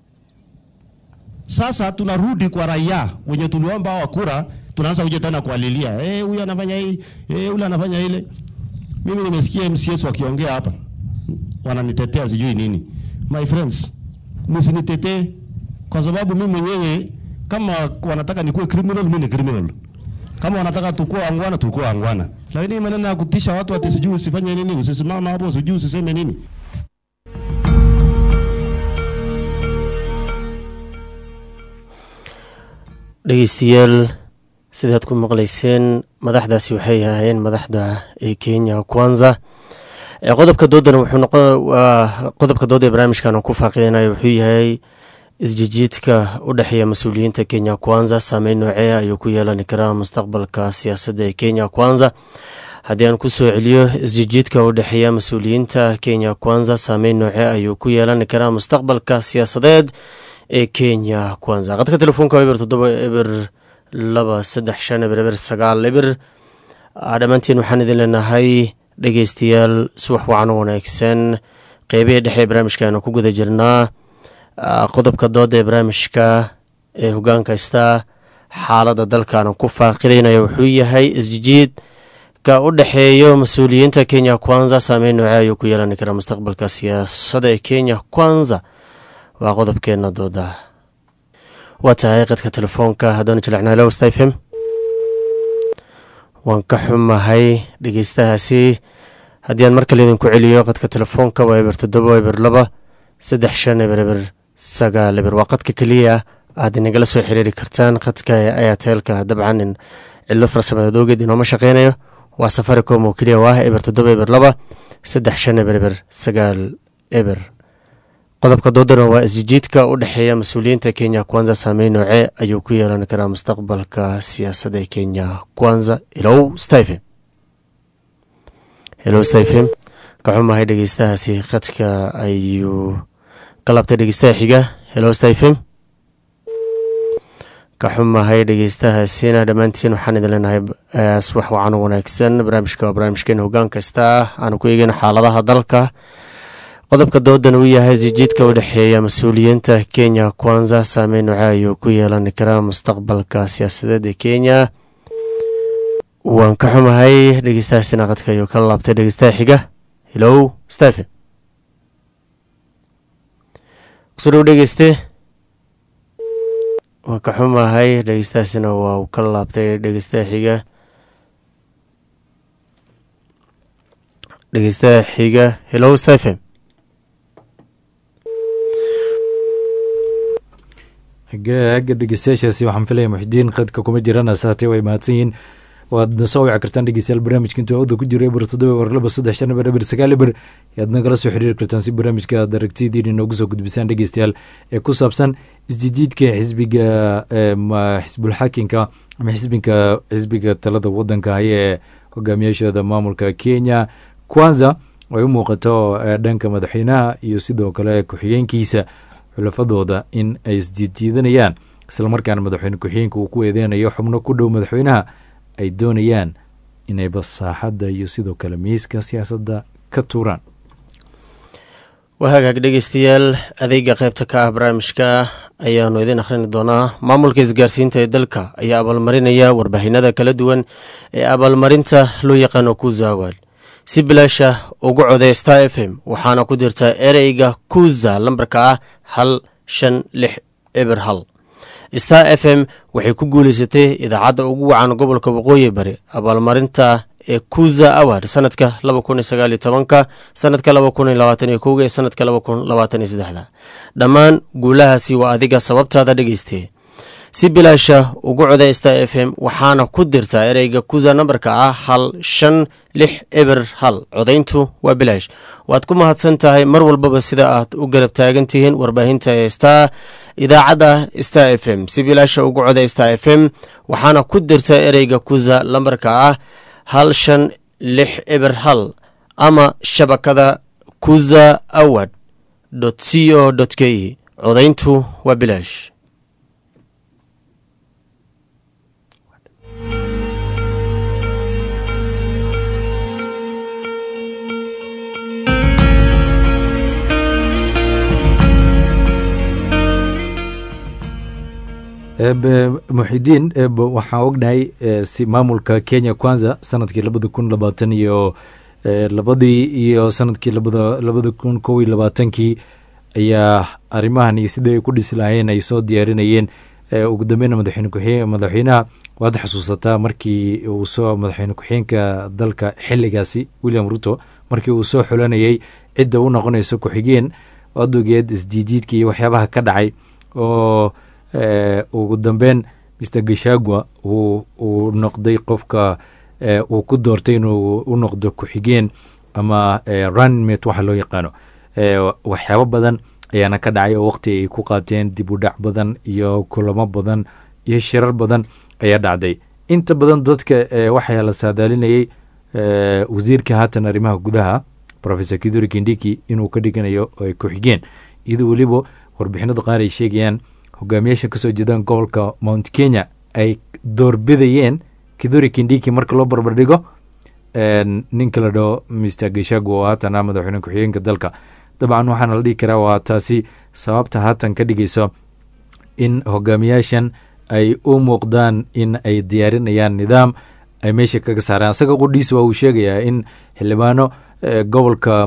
Sasa tunarudi kwa raia wenye tuliomba hawa kura, tunaanza kuja tena kualilia, eh, huyu anafanya hii, eh, yule anafanya ile. Mimi nimesikia MCS wakiongea hapa, wananitetea sijui nini. My friends, msinitetee kwa sababu mimi mwenyewe kama wanataka nikuwe criminal, mimi ni criminal. Kama wanataka tukue angwana, tukue angwana. Lakini maneno ya kutisha watu ati sijui usifanye nini, usisimama hapo, sijui usiseme nini. dhegeystayaal sidaad ku maqlayseen madaxdaasi waxay ahaayeen madaxda ee kenya kwanza ee qodobka doodana wuxuu noqon waa qodobka dooda ee barnaamijkan ku faaqidanayo wuxuu yahay isjijiidka u dhexeeya mas-uuliyiinta kenya kwanza saameyn noocee ayuu ku yeelani karaa mustaqbalka siyaasadda ee kenya kwanza haddii aan ku soo celiyo isjijiidka u dhexeeya mas-uuliyiinta kenya kwanza saameyn noocee ayuu ku yeelani karaa mustaqbalka siyaasadeed ee kenya kwanza qadka telefoonka eber toddoba eber laba saddex shan eber eber sagaal eber dhammaantiin waxaan idin leenahay dhegeystayaal subax wacan wanaagsan qeybihii dhexe ee barnaamijkaanu ku guda jirnaa qodobka dooda ee barnaamijka ee hogaanka haystaa xaaladda dalkaanu ku faaqidaynayo wuxuu yahay isjijiid ka u dhexeeyo mas-uuliyiinta kenya kwanza saameyn noocee ayuu ku yeelani karaa mustaqbalka siyaasadda ee kenya kwanza waa qodobkeena dooda waa tahay qadka telefoonka haddaanu jilecnaa low stafem waan ka xumahay dhegeystahaasi haddii aan mar kale idinku celiyo qadka telefoonka waa eber toddoba eber laba saddex shan eber eber sagaal eber waa qadka keliya aad inagala soo xiriiri kartaan qadka ayateelka dabcan in cidlad farsamadeed ogeed inooma shaqeynayo waa safaricom oo keliya waa eber toddoba eber laba saddex shan eber eber sagaal eber qodobka doodana waa isjijiidka u dhexeeya mas-uuliyiinta kenya kwanza saameyn noocee ayuu ku yeelan karaa mustaqbalka siyaasadda ee kenya kwanza ilow stephen ilow stephen ka xumahay dhegeystahaasi qadka ayuu ka laabtay dhegeystaha xiga ilow stephen ka xumahay dhegeystahaasina dhammaantiin waxaan idin leenahay subax wacan wanaagsan barnaamijka waa barnaamijkeena hogaan kasta aanu ku eegeyna xaaladaha dalka qodobka doodan uu yahay isjijiidka u dhexeeya mas-uuliyiinta kenya kwanza saameyn noocee ayuu ku yeelan karaa mustaqbalka siyaasadeed ee kenya waan ka xumahay dhegeystahaasina qadka ayuu ka laabtay dhegeystaha xiga hilow stephen kusoo dhow dhegeyste waan ka xumahay dhegeystahaasina waa uu ka laabtay dhegeystaha xiga dhegeystaha xiga hilow stephen agga dhegeystayaashaasi waxaan filaya muxidiin qadka kuma jirana saatee way mahadsan yihiin waad na soo wici kartaan dhegeystayaal barnaamijka intuu awda ku jira eber toddoba eber laba saddex shan eber eber sagaal eber yaad nagala soo xiriiri kartaan si barnaamijka aad aragtidiin inoogu soo gudbisaan dhegeystayaal ee ku saabsan isjijiidka xisbiga xisbulxaakinka ama xisbinka xisbiga talada wadanka haya ee hogaamiyaashooda maamulka kenya kwanza ay u muuqato dhanka madaxweynaha iyo sidoo kale ku-xigeenkiisa xulafadooda in ay isjiidjiidanayaan islamarkaana madaxweyne ku-xigeenka uu ku eedeynayo xubno ku dhow madaxweynaha ay doonayaan inay basaaxadda iyo sidoo kale miiska siyaasadda ka tuuraan waa hagaag dhegeystayaal adeega qaybta ka ah barnaamijka ayaanu idin akhrini doonaa maamulka isgaarsiinta ee dalka ayaa abaalmarinaya warbaahinada kala duwan ee abaalmarinta loo yaqaano kuzaawal si bilaasha ugu codee star f m waxaana ku jirta ereyga kuza lambarka ah hal shan lix eber hal star f m waxay ku guuleysatay idaacadda ugu wacan gobolka waqooyi bari abaalmarinta ee kuza award sanadka laba kun iyo sagaal iyo tobanka sanadka laba kun iyo labaatan iyo kowga iyo sanadka laba kun labaatan iyo saddexda dhammaan guulahaasi waa adiga sababtaada dhegeyste si bilaasha ugu coday star f m waxaana ku dirtaa ereyga kuza nambarka ah hal shan lix eber hal codayntu waa bilaash waad ku mahadsan tahay mar walbaba sida aad u garab taagan tihiin warbaahinta ee star idaacadda star f m si bilaasha ugu coday star f m waxaana ku dirtaa ereyga kuza lambarka ah hal shan lix eber hal ama shabakada kuza award c o k e codayntu waa bilaash muxidiin waxaan ognahay si maamulka kenya kwanza sanadkii labada kun labaatan iyo labadii iyo sanadkii labada kun kow iyo labaatankii ayaa arrimahan iyo sidai ay ku dhisi lahayn ay soo diyaarinayeen ugu dambeyna madaxweyne kuxeen madaxweynaha waad xusuusataa markii uu soo madaxweyne ku-xeenka dalka xiligaasi william ruto markii uu soo xulanayay cidda u noqonayso ku-xigeen adogeed isjiijiidka iyo waxyaabaha ka dhacay oo ugu dambeyn mr gashagua uu noqday qofka uu ku doortay inuu u noqdo ku-xigeen ama runmate waxa loo yaqaano waxyaabo badan ayaana ka dhacay oo waqti ay ku qaateen dib u dhac badan iyo kulamo badan iyo shirar badan ayaa dhacday inta badan dadka waxaa la saadaalinayay wasiirka haatan arrimaha gudaha professor kiduri kindiki inuu ka dhiganayo ku-xigeen iyadoo weliba warbixinada qaar ay sheegayaan hogaamiyaasha kasoo jeedaan gobolka mount kenya ay doorbidayeen kiduri kindiki marka loo barbardhigo ninka la dhaho mr geshagu oo haatan ah madaxweyne ku-xigeenka dalka dabcan waxaana la dhihi karaa waa taasi sababta haatan ka dhigayso in hogaamiyaashan ay u muuqdaan in ay diyaarinayaan nidaam ay meesha kaga saaraan asaga qudhiisa waa uu sheegayaa in xildhibaano gobolka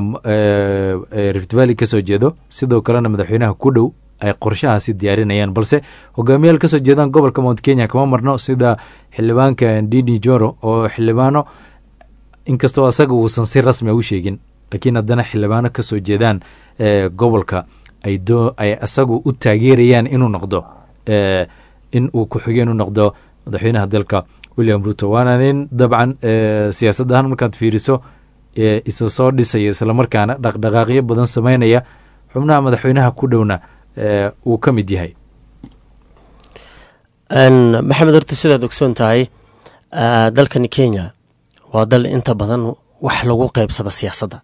rift valley kasoo jeedo sidoo kalena madaxweynaha ku dhow ay qorshahaasi diyaarinayaan balse hogaamiyaal kasoo jeedaan gobolka mount kenya kama marno sida xildhibaanka dini joro oo xildhibaano inkastoo asaga uusan si rasmi u sheegin laakiin haddana xildhibaano kasoo jeedaan gobolka ay asagu u taageerayaan inuu noqdo in uu ku-xigeen u noqdo madaxweynaha dalka william ruto waana nin dabcan siyaasad ahaan markaad fiiriso isa soo dhisaya islamarkaana dhaqdhaqaaqyo badan sameynaya xubnaha madaxweynaha ku dhowna uu ka mid yahay maxamed horta sidaad ogsoon tahay dalkani kenya waa dal inta badan wax lagu qeybsada siyaasadda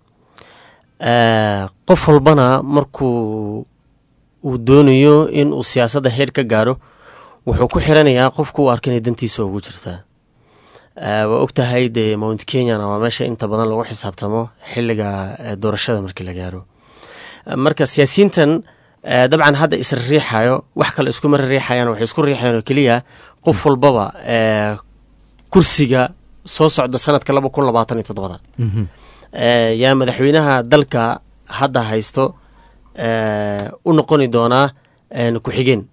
qof walbana markuu uu doonayo in uu siyaasadda heer ka gaaro wuxuu ku xiranayaa qofku u arka inay dantiisa ugu jirtaa waa og tahay dee mount kenyana waa meesha inta badan lagu xisaabtamo xiliga doorashada markii la gaaro marka siyaasiyiintan dabcan hadda isra riixayo wax kale iskuma riixayaan waxay isku riixayaan oo keliya qof walbaba kursiga soo socda sanadka laba kun labaatan iyo toddobada yaa madaxweynaha dalka hadda haysto u noqoni doonaa ku-xigeen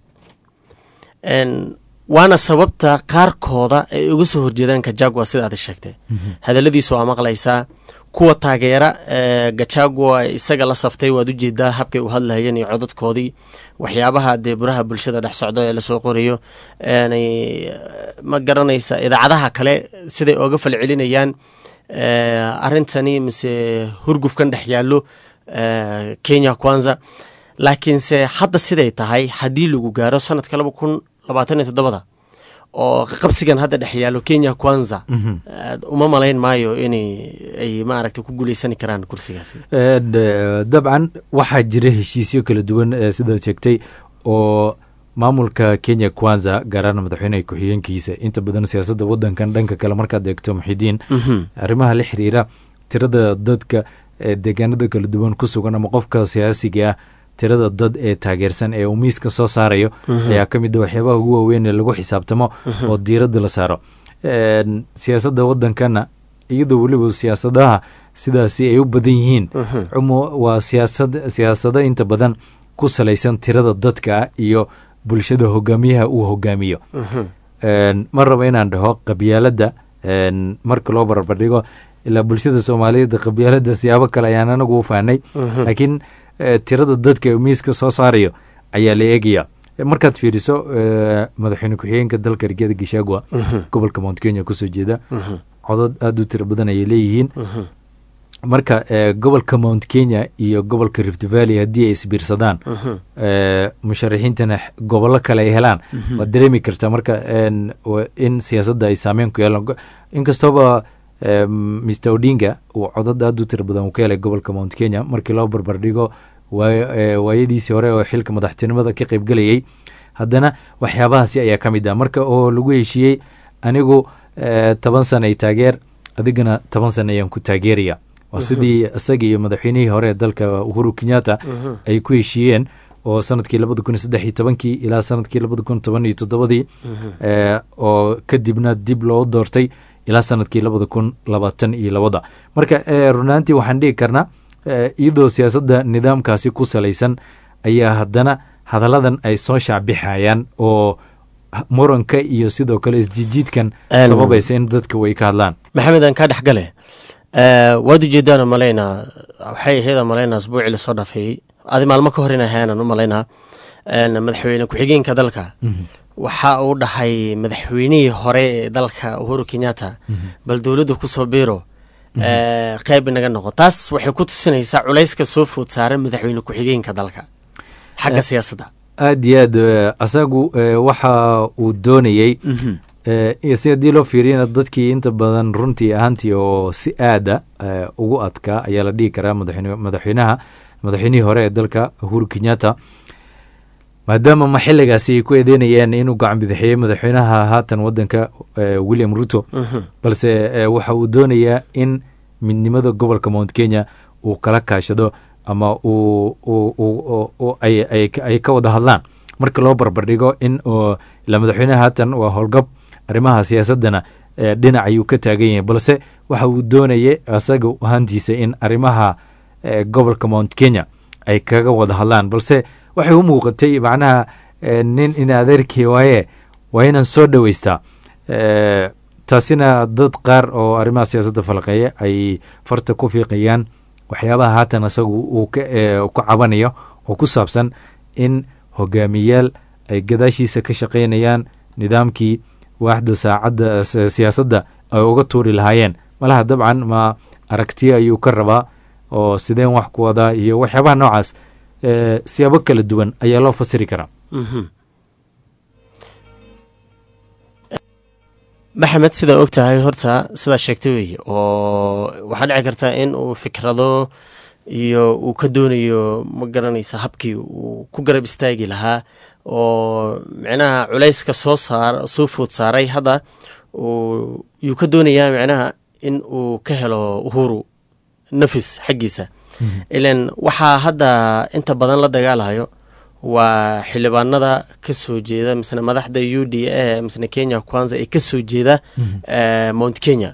waana sababta qaarkooda ay uga soo horjeedaan kajagua sida aad sheegtay hadaladiisa waa maqlaysaa kuwa taageera gajagua isaga la saftay waad ujeedaa habkay u hadlahayeen iyo codadkoodii waxyaabaha dee buraha bulshada dhex socdo ee lasoo qorayo ma garanaysa idaacadaha kale siday ooga falcelinayaan arintani mise hurgufkan dhex yaallo kenya kwanza laakiinse hadda siday tahay haddii lagu gaaro sanadka laba kun labaatan iyo toddobada oo qabsigan hadda dhex yaalo kenya kwanza uma malayn maayo in ay maaragta ku guuleysani karaan kursigaasi dabcan waxaa jira heshiisyo kala duwan sidaad sheegtay oo maamulka kenya kwanza gaaraan madaxweyneha ku-xigeenkiisa inta badan siyaasadda wadankan dhanka kale markaad eegto muxidiin arrimaha la xiriira tirada dadka deegaanada kala duwan ku sugan ama qofka siyaasiga ah tirada dad ee taageersan ee uu miiska soo saarayo ayaa ka mid a waxyaabaha ugu waaweyn ee lagu xisaabtamo oo diiradda la saaro siyaasadda wadankana iyadoo weliba siyaasadaha sidaasi ay u badan yihiin cumo waa siyaasad siyaasado inta badan ku salaysan tirada dadka iyo bulshada hogaamiyaha uu hogaamiyo ma rabo inaan dhaho qabyaaladda Een, marka loo barbardhigo ilaa bulshada soomaaliyeed qabyaalada siyaabo kale ayaan anagu u fahnay laakiin eh, tirada dadka miiska soo saarayo ayaa la eegaya markaad fiiriso eh, madaxweyne ku-xigeenka dalka rigaada gishagwa gobolka mount kenya kusoo jeeda codod aada u tiro badan ayay leeyihiin marka eh, gobolka mount kenya iyo gobolka rift valley haddii ay isbiirsadaan eh, musharaxiintana x- gobollo kale ay helaan waad dareemi kartaa marka en, wa- in siyaasadda ay saameyn ku yeelan Go- inkastooba eh, mr odinga uu codad aada u tiro badan uu ka helay gobolka mount kenya markii loo barbardhigo waay- eh, waayadiisii hore oo xilka madaxtinimada ka qaybgelayay haddana waxyaabahaasi ayaa ka mid ah marka oo lagu heshiiyey anigu eh, toban sana ay taageer adigana toban sana ayaan ku taageeraya waa sidii isaga iyo madaxweynihii hore ee dalka uhuru kenyatta ay ku heshiiyeen oo sanadkii labada kun iyo saddex iyo tobankii ilaa sanadkii labada kun toban iyo toddobadii eh, oo kadibna dib loo doortay ilaa sanadkii labada kun labaatan iyo labada marka eh, runaantii waxaan dhigi karnaa eh, iyadoo siyaasadda nidaamkaasi ku salaysan ayaa haddana hadalladan ay soo shaacbixayaan oo h- muranka iyo sidoo kale isjijiidkan Een- sababaysa in dadka way ka hadlaan maxamed aan kaa dhex gale waad ujeedaan malaynaa waxay ahayd malaynaa asbuucii lasoo dhaafeeyey adi maalmo ka hor in ahaanaan u malaynaa een, madaxweyne ku-xigeenka dalka waxa uu dhahay madaxweynihii hore ee dalka uhuru kenyatta bal dowladdu kusoo biiro ee, qayb inaga noqo taas waxay ku tusinaysaa culayska soo food saaran madaxweyne ku-xigeenka dalka xagga siyaasadda aad iyo aad eh, asagu eh, waxa uu doonayey eh, iyo si haddii loo fiiriyana dadkii inta badan runtii ahaantii oo si aada eh, ugu adkaa ayaa la dhihi karaa madaxweyne- madaxweynaha madaxweynihii hore ee dalka uhuru kenyatta maadaama ma xiligaasi ay ku eedeynayeen inuu gacan bidixeeyey madaxweynaha haatan wadanka eh, william ruto balse eh, waxa uu doonayaa in midnimada gobolka mount kenya uu kala kaashado ama uu uu- uu- uu- uu- ay- ay ka- ay ka wada hadlaan marka loo barbardhigo in oo ila madaxweynaha haatan waa howlgab arrimaha siyaasadana eh, dhinac ayuu ka taagan yahay balse waxa uu doonayay asaga ahaantiisa in arrimaha eh, gobolka mount kenya ay kaga wada hadlaan balse waxay u muuqatay macnaha eh, nin in adeerkii waaye waa inaan soo dhoweystaa Eh, taasina dad qaar oo arrimaha siyaasadda falaqeeya ay farta ku fiiqayaan waxyaabaha haatan isagu uu ka eh, ku cabanayo oo ku saabsan in hogaamiyaal ay gadaashiisa ka shaqaynayaan nidaamkii waaxda saacadda si- siyaasadda ay uga tuuri lahaayeen malaha dabcan ma aragtiyo ayuu ka rabaa oo sideen wax ku wadaa iyo waxyaabaha noocaas eh, siyaabo kala duwan ayaa loo fasiri karaa maxamed sidaa og tahay horta sidaa sheegtay weeye oo waxaa dhici karta in uu fikrado iyo uu ka doonayo ma garanaysa habkii uu ku garab istaagi lahaa oo micnaha culayska soo saar soo food saaray hadda uu yuu ka doonayaa micnaha in uu ka helo uhuru nafis xaggiisa ilan waxaa hadda inta badan la dagaalayo waa xildhibaanada ka soo jeeda misne madaxda u d a misne kenya kwanza ee ka soo jeeda eh, mount kenya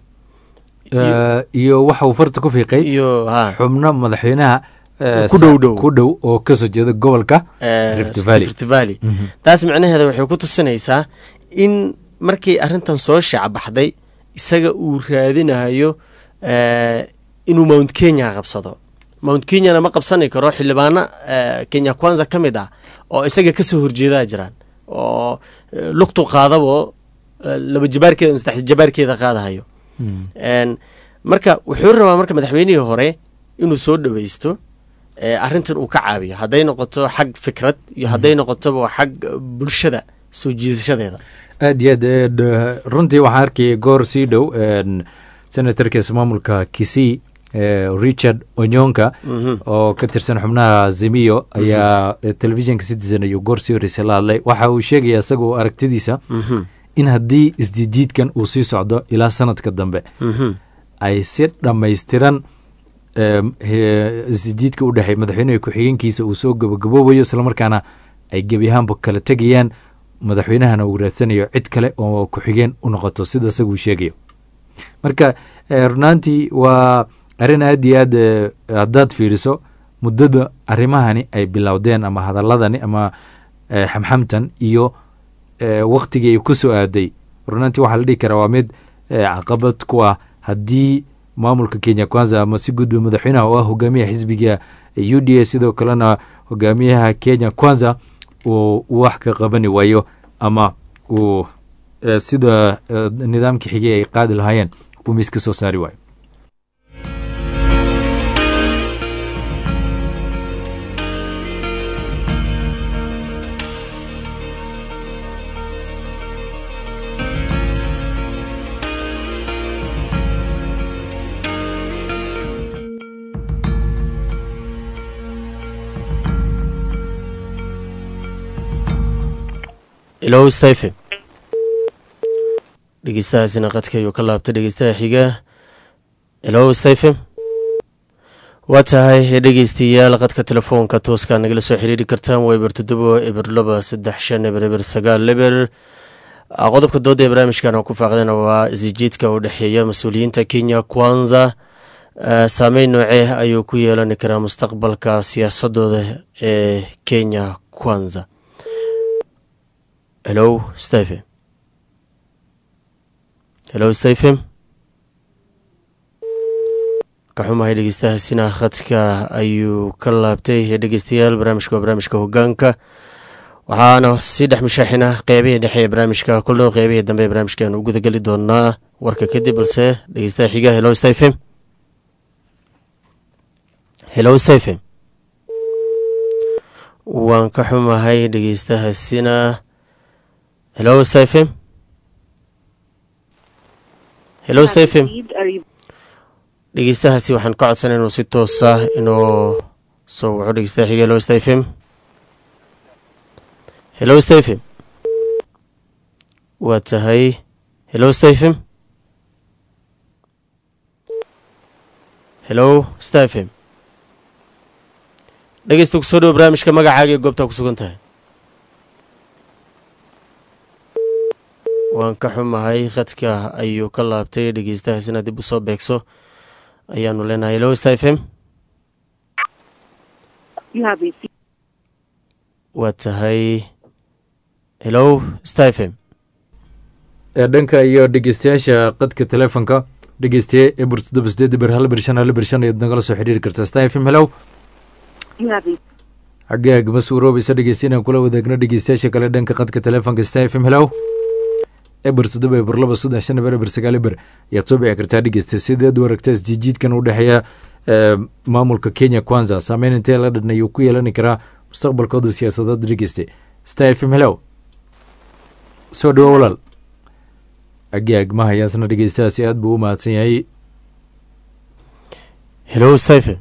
Eh, iyo waxa uu farta ku fiiqay iyo ha xubno madaxweynaha eh, Ku dhow dhow. ku dhow oo kasoo jeeda gobolka eh, Rift Valley. Rift Valley. taas micnaheeda waxay ku tusinaysaa in markii arrintan soo shacbaxday isaga uu raadinayo eh, inuu mount kenya qabsado mount kenyana ma qabsani karo xildhibaano eh, kenya kwanza ka mid ah oo isaga kasoo horjeedaa jiraan oo eh, lugtu qaadabo eh, laba jabaarkeeda ama saddex jabaarkeeda qaadahayo Een, marka wuxuu rabaa marka madaxweynihii hore inuu soo dhaweysto ee, arrintan uu ka caawiyo hadday noqoto xag fikrad iyo hadday noqotoba xag eh, bulshada soo jiidashadeeda aad iyo aad eh, d- runtii waxaan arkayay goor sii dhow en, senatorka ismaamulka kisii eh, richard onyonka oo ka tirsan xubnaha zemiyo ayaa eh, telefishinka citizen ayuu goor sii horreysay la hadlay waxa uu sheegaya isagoo aragtidiisa in haddii isjijiidkan uu sii socdo ilaa sanadka dambe ay si dhammaystiran em, he- isjijiidka u dhexey madaxweynaha ku-xigeenkiisa uu soo gabagaboobayo islamarkaana ay gebi ahaanba kala tegayaan madaxweynahana uu raadsanayo cid kale oo ku-xigeen u noqoto sida isaguu sheegayo marka eh, runaantii waa arrin aad iyo aad eh, haddaad fiiriso muddada arrimahani ay bilowdeen ama hadaladani ama eh, xamxamtan iyo eh, waktigii ay ku soo aaday runaantii waxaa la dhihi karaa waa mid caqabad ku ah haddii maamulka kenya kwanza ama si gudba madaxweynaha oo ah hogaamiyaha xisbiga u d a sidoo kalena hogaamiyaha kenya kwanza uu wax ka qabani waayo ama uu sida nidaamkii xigay ay qaadi lahaayeen uu miis ka soo saari waayo ilow stephen dhegeystahaasina qadka ayuu ka laabtay dhegeystaha xiga ilow stephen waa tahay dhegeystayaal qadka telefoonka tooskaa nagala soo xiriiri kartaan waa eber toddobo eber laba saddex shan eber eber sagaal eber qodobka dooda ee barnaamijkan oo ku faaqdana waa isjiidka u dhexeeya mas-uuliyiinta kenya kwanza saameyn noocee ayuu ku yeelani karaa mustaqbalka siyaasadooda ee kenya kwanza hello stephen hello stephen ka xumahay dhegeystahaasina khadka ayuu ka laabtay dhegeystayaal barnaamijka waa barnaamijka hogaanka waxaana si dhex mashaaxina qeybihii dhexe ee barnaamijka kuldhow qeybihii dambe ee barnaamijkan u gudageli doonaa warka kadib balse dhegeystaha xiga hello stephen hello stephen waan ka xumahay dhegeystahaasina hello stephen hello stephen dhegeystahaasi waxaan ka codsanay inuu si toosa inuu soo waco dhegeystaha xiga hello stephen hello stephen waa tahay hello stephen hello stephen dhegeysta kusoo dhowo barnaamijka magacaaga ee goobtaa ku sugan tahay waan ka xumahay khadka ayuu ka laabtay dhegeystahaasina dib usoo beegso ayaanu leenahay hello stephen waa tahay hello stephen dhanka iyo dhegeystayaasha qadka telefonka dhegeystaye eber toddoba sideed eber hal eber shan hal eber shan ayaad nagala soo xiriiri kartaa stephen hello xaggaag ma suuroobaysa dhegeysta inaan kula wadaagno dhegeystayaasha kale dhanka qadka telefonka stephen hello eber toddoba eber laba saddex shan eber eber sagaal eber ayaad soo bici kartaa dhegeysta sideed u aragta isjiijiidkan u dhexeeya maamulka kenya kwanza saameyn intee la dhan ayuu ku yeelani karaa mustaqbalkooda siyaasadeed dhegeyste stephen hello soo dhawo walaal agaag ma hayaasna dhegeystahaasi aad buu u mahadsan yahay hello stephen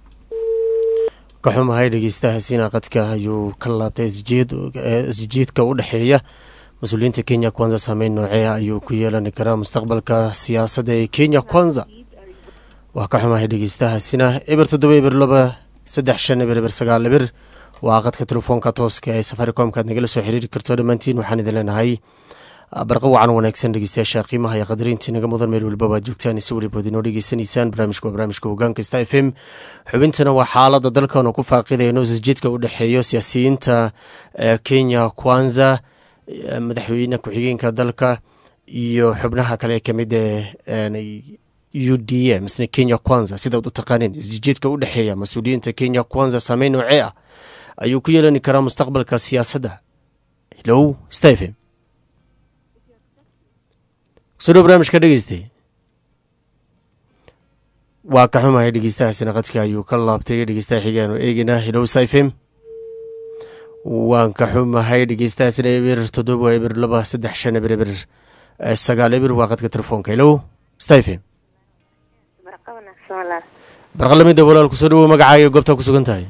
ka xumahay dhegeystahaasina qadka ayuu ka laabtay isjiidka u dhexeeya mas-uuliyiinta kenya kwanza saameyn noocee ayuu ku yeelani karaa mustaqbalka siyaasadda ee kenya kwanza waa ka xumahay dhegeystahaasina eber toddoba eber laba saddex shan eber eber sagaal eber waa qadka telefoonka tooska ee safaricomka aad nagala soo xiriiri karto dhammaantiin waxaan idin leenahay barqa wacan wanaagsan dhegeystayaasha qiimaha iyo qadariintii naga mudan meel weliba baad joogtaan si welibood inoo dhegeysanaysaan barnaamijka waa barnaamijka hogaanka sta f m xubintana waa xaalada dalkan oo ku faaqidayno isjidka u dhexeeyo siyaasiyiinta kenya kwanza madaxweyne ku-xigeenka dalka iyo xubnaha kale ee kamid ee u d a misne kenya kwanza sidaad u taqaaneen isjijiidka u dhexeeya mas-uuliyiinta kenya kwanza saameyn noocee ah ayuu ku yeelani karaa mustaqbalka siyaasadda hello stephen kusodhow barnaamijka dhegeystay waa ka xumahay dhegeystahaasina qadka ayuu ka laabtay dhegeystaha xigaanu eegeynaa hello stephen waan ka xumahay dhegeystahaasina eber toddoba eber laba saddex shan eber eber sagaal eber waa qadka telefoonka hello stephen barqalamida walaal kusoo dhawow magacaaga ee goobtaa ku sugan tahay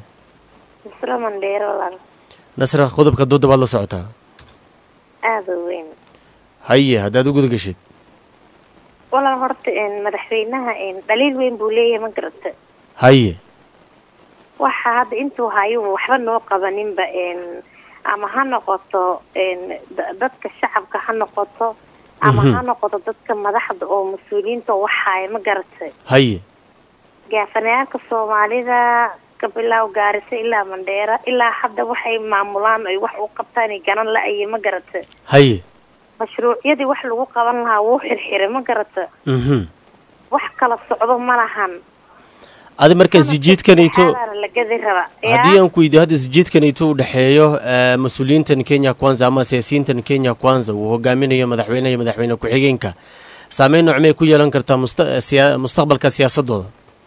nasra qodobka dooda baad la socotaa aada weyn haye haddaad u guda geshid walaal horta madaxweynaha dhaliil weyn buu leeyahay ma garata haye waxa hadda intuu hayo waxba noo qabaninba ama ha noqoto dadka shacabka ha noqoto ama ha noqoto dadka madaxda oo mas-uuliyiinta oo waxaaya ma garatay haye gaafanayaalka soomaalida ka bilow gaariso ilaa mandheera ilaa hadda waxay maamulaan ay wax u qabtaan ganan la-aye ma garatay haye mashruucyadii wax lagu qaban lahaa wuu xirxiray ma garata mhm wax kala socdo ma lahan adi marka isjijiidkanayto Xaalaana la gadi raba haddii aan ku weydiyo hadda isjiidkanayto u dhexeeyo eh, mas-uuliyiintan kenya kwanza ama siyaasiyiintan kenya kwanza uu hogaaminayo madaxweynaha iyo madaxweyne ku-xigeenka saameyn noocmay ku yeelan kartaa musta- eh, siya- mustaqbalka siyaasadooda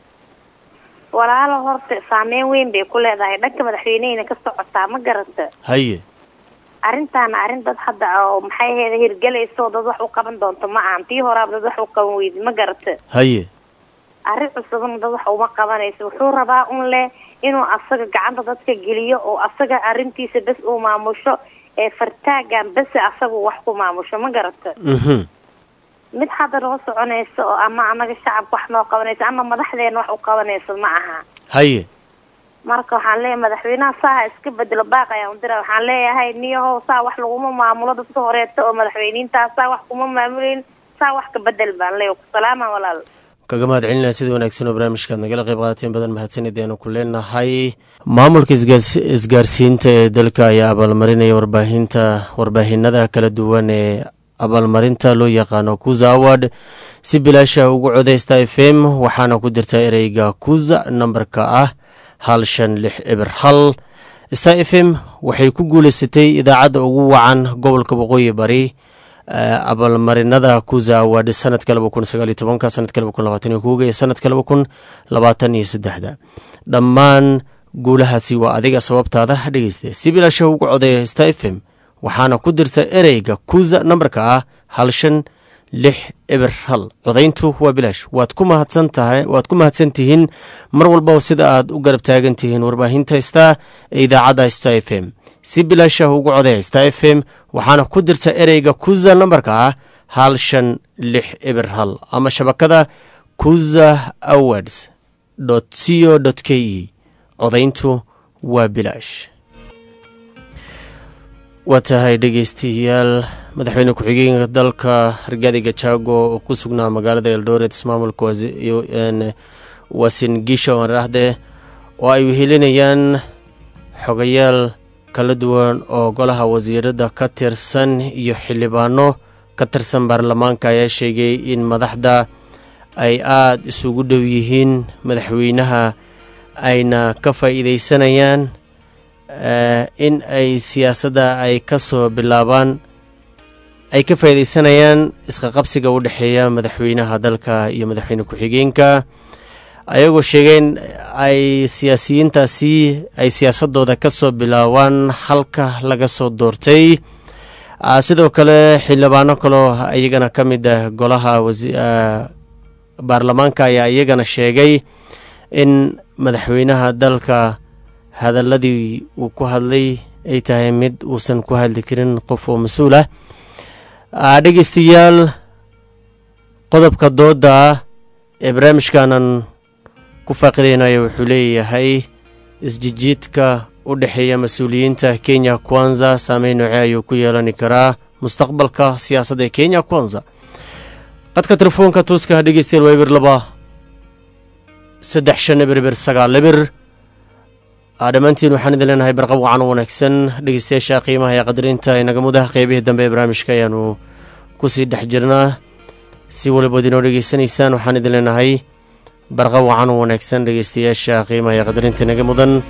walaalo horta saameyn weyn bay ku leedahay dhanka madaxweynehina ka socotaa ma garata haye arrintaana arrin dad hadda oo maxay ahayd hirgelayso dad wax u qaban doonto ma ahan tii horaaba dad wax u qaban weydi ma garata haye arrin cusubna dad wax uma qabanayso wuxuu rabaa un leh inuu asaga gacanta dadka geliyo oo asaga arrintiisa bes uu maamusho ee fartaagan bese asagu wax ku maamusho ma garata mhm mid hadda noo soconayso oo ama anaga shacabka wax noo qabanayso ama madaxdeena wax u qabanayso ma aha haye marka waxaan leeyahay madaxweynaha saaha iska bedelo baaq ayaan udira waxaan leeyahay niyahow saa wax laguma maamulo dadka horeeto oo madaxweyniintaa saa wax kuma maamuleyn saa wax ka bedel baan leeyahay kusalaama walaal kaga mahad celinaya sida wanaagsan oo barnaamijkaad nagala qayb qaadateen badan mahadsanid ayaanu ku leenahay maamulka isgaars- isgaarsiinta ee dalka ayaa abaalmarinaya warbaahinta warbaahinada kala duwan ee abaalmarinta loo yaqaano kuza award si bilaasha ugu codeysta f m waxaana ku jirta ereyga kuza nambarka ah hal shan lix eber hal star f m waxay ku guuleysatay idaacadda ugu wacan gobolka waqooyi bari eh, abaalmarinada kuza award sanadka laba kun sagaal iyo tobanka sanadka laba kun labaatan iyo kowga iyo sanadka laba kun labaatan iyo saddexda dhammaan guulahaasi waa adiga sababtaada dhegeysta si bilaasha ugu codeeya star f m waxaana ku dirta ereyga kuza nambarka ah hal shan lix eber hal codayntu waa bilaash waad ku mahadsan tahay waad ku mahadsan tihiin mar walba sida aad u garab taagan tihiin warbaahinta star ee idaacadda star f m si bilaasha ugu codeeya star f m waxaana ku dirta ereyga kuza nambarka ah hal shan lix eber hal ama shabakada kuza awards co k e codayntu waa bilaash waa tahay dhegeystayaal madaxweyne ku-xigeenka dalka hargadi gajaago oo ku sugnaa magaalada eldoret ismaamulka wasi- iyo- een, wasin gisha waraahde oo ay wehelinayaan xogayaal kala duwan oo golaha wasiirada ka tirsan iyo xildhibaano ka tirsan baarlamaanka ayaa sheegay in madaxda ay aada isugu dhow yihiin madaxweynaha ayna ka faa'iideysanayaan eh, in ay siyaasadda ay ka soo bilaabaan ay ka faa'iideysanayaan isqaqabsiga u dhexeeya madaxweynaha dalka iyo madaxweyne ku-xigeenka ayagoo sheegeen ay siyaasiyiintaasi ay siyaasadooda ka soo bilaabaan halka laga soo doortay Ah, sidoo kale xildhibaano kaloo iyagana ka mid ah golaha wasi- ah, baarlamaanka ayaa iyagana sheegay in madaxweynaha dalka hadaladii uu ku hadlay ay tahay mid uusan ku hadli karin qof oo mas-uul ah Ah, dhegeystayaal qodobka dooda ah ee barnaamijkanan ku faaqideynayo wuxuu leeyahay isjijiidka u dhexeeya mas-uuliyiinta kenya kwanza saameyn nooce ayuu ku yeelani karaa mustaqbalka siyaasadda ee kenya kwanza qadka telefoonka tooska dhegeystayaal waa eber laba saddex shan eber eber sagaal eber Ah, dhammaantiin waxaan idin leenahay barqab wacan u wanaagsan dhegeystayaasha qiimaha ee qadarinta inaga mudaha qeybihii dambe ee barnaamijka ayaanu kusii dhex jirnaa si walibood inoo dhegeysanaysaan waxaan idin leenahay barqab wacan u wanaagsan dhegeystayaasha qiimaha ee qadarinta inaga mudan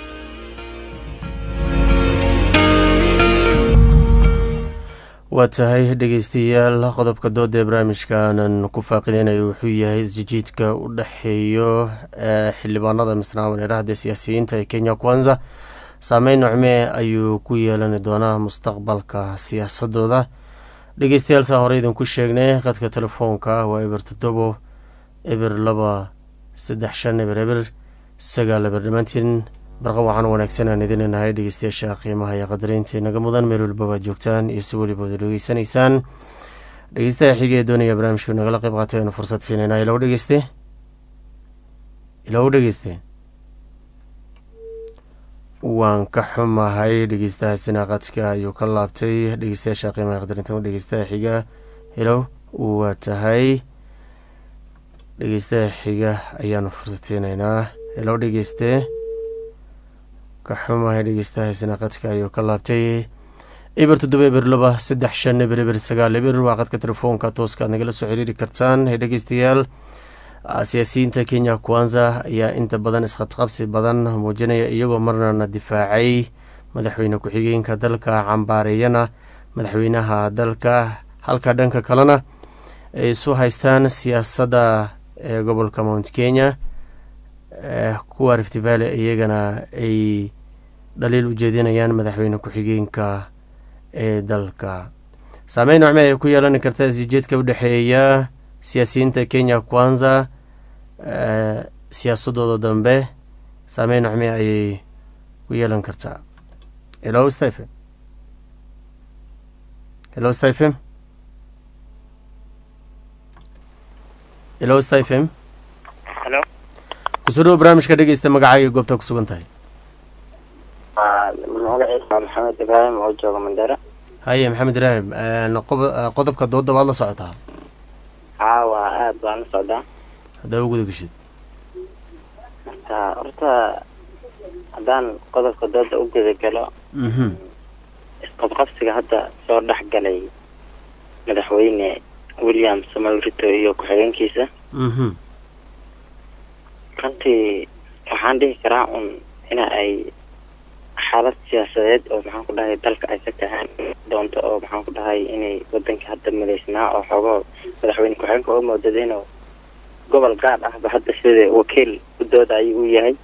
waa tahay dhegeystayaal qodobka dooda ee barnaamijkaanan ku faaqideynayo wuxuu yahay isjijiidka u dhexeeyo ee xildhibaanada misnaawan eraahda siyaasiyiinta ee kenya kwanza saameyn nocmee ayuu ku yeelani doonaa mustaqbalka siyaasadooda dhegeystayaal saa hore idinku sheegnay qadka telefoonka waa eber toddobo eber laba saddex shan eber eber sagaal eber dhammaantiin barqa waxaan wanaagsan aan idin leenahay dhegeystayaasha qiimaha iyo qadareynta inaga mudan meel walba waad joogtaan iyo si welibood dhegeysanaysaan dhegeystaha xiga ee doonaya barnaamijku nagala qayb qaatay aynu fursad siinayna ilow dhegeyste ilow dhegeyste waan ka xumahay dhegeystahaasina qadka ayuu ka laabtay dhegeystayaasha qiimaha qadarinta dhegeystaha xiga ilow waa tahay dhegeystaha xiga ayaanu fursad siinaynaa ilow dhegeyste ka xumahay dhegeystahaasina qadka ayuu ka laabtay eber toddoba eber laba saddex shan eber eber sagaal eber waa qadka telefoonka tooska aad nagala soo xiriiri kartaan ee dhegeystayaal siyaasiyiinta kenya kwanza ayaa inta badan isqabqabsi badan muujinaya iyagoo marnana difaacay madaxweyne ku-xigeenka dalka cambaareeyana madaxweynaha dalka halka dhanka kalena ay isu haystaan siyaasadda ee gobolka mount kenya kuwa rift valley iyagana ay dhaliil u jeedinayaan madaxweyne ku-xigeenka ee dalka saameyn nocme ay ku yeelan karta isjijeedka udhexeeya siyaasiyiinta kenya kwanza siyaasadooda dambe saameyn nocme ayay ku yeelan kartaa helo stephen helo stephen helo stephen helo kusoo dhawo barnaamijka dhegeysta magacaaga goobta ku sugan tahay magaciisa maxamed ibraahim oo jooga mandera haye maxamed ibraahim qodobka dooda waad la socotaa haa waa aada baan la socdaa haddaa u guda geshid marka horta haddaan qodobka dooda u guda galo isqabqabsiga hadda soo dhex galay madaxweyne william samuel ruto iyo ku-xigeenkiisa runtii waxaan dhihi karaa un ina ay xaalad siyaasadeed oo maxaan ku dhahay dalka ay ka tahaan doonto oo maxaan ku dhahay inay wadanka hadda midaysnaa oo xoogoo madaxweyne ku-xigeenka oo moodada inuu gobol gaar ahba hadda sida wakiil u doodayo uu yahay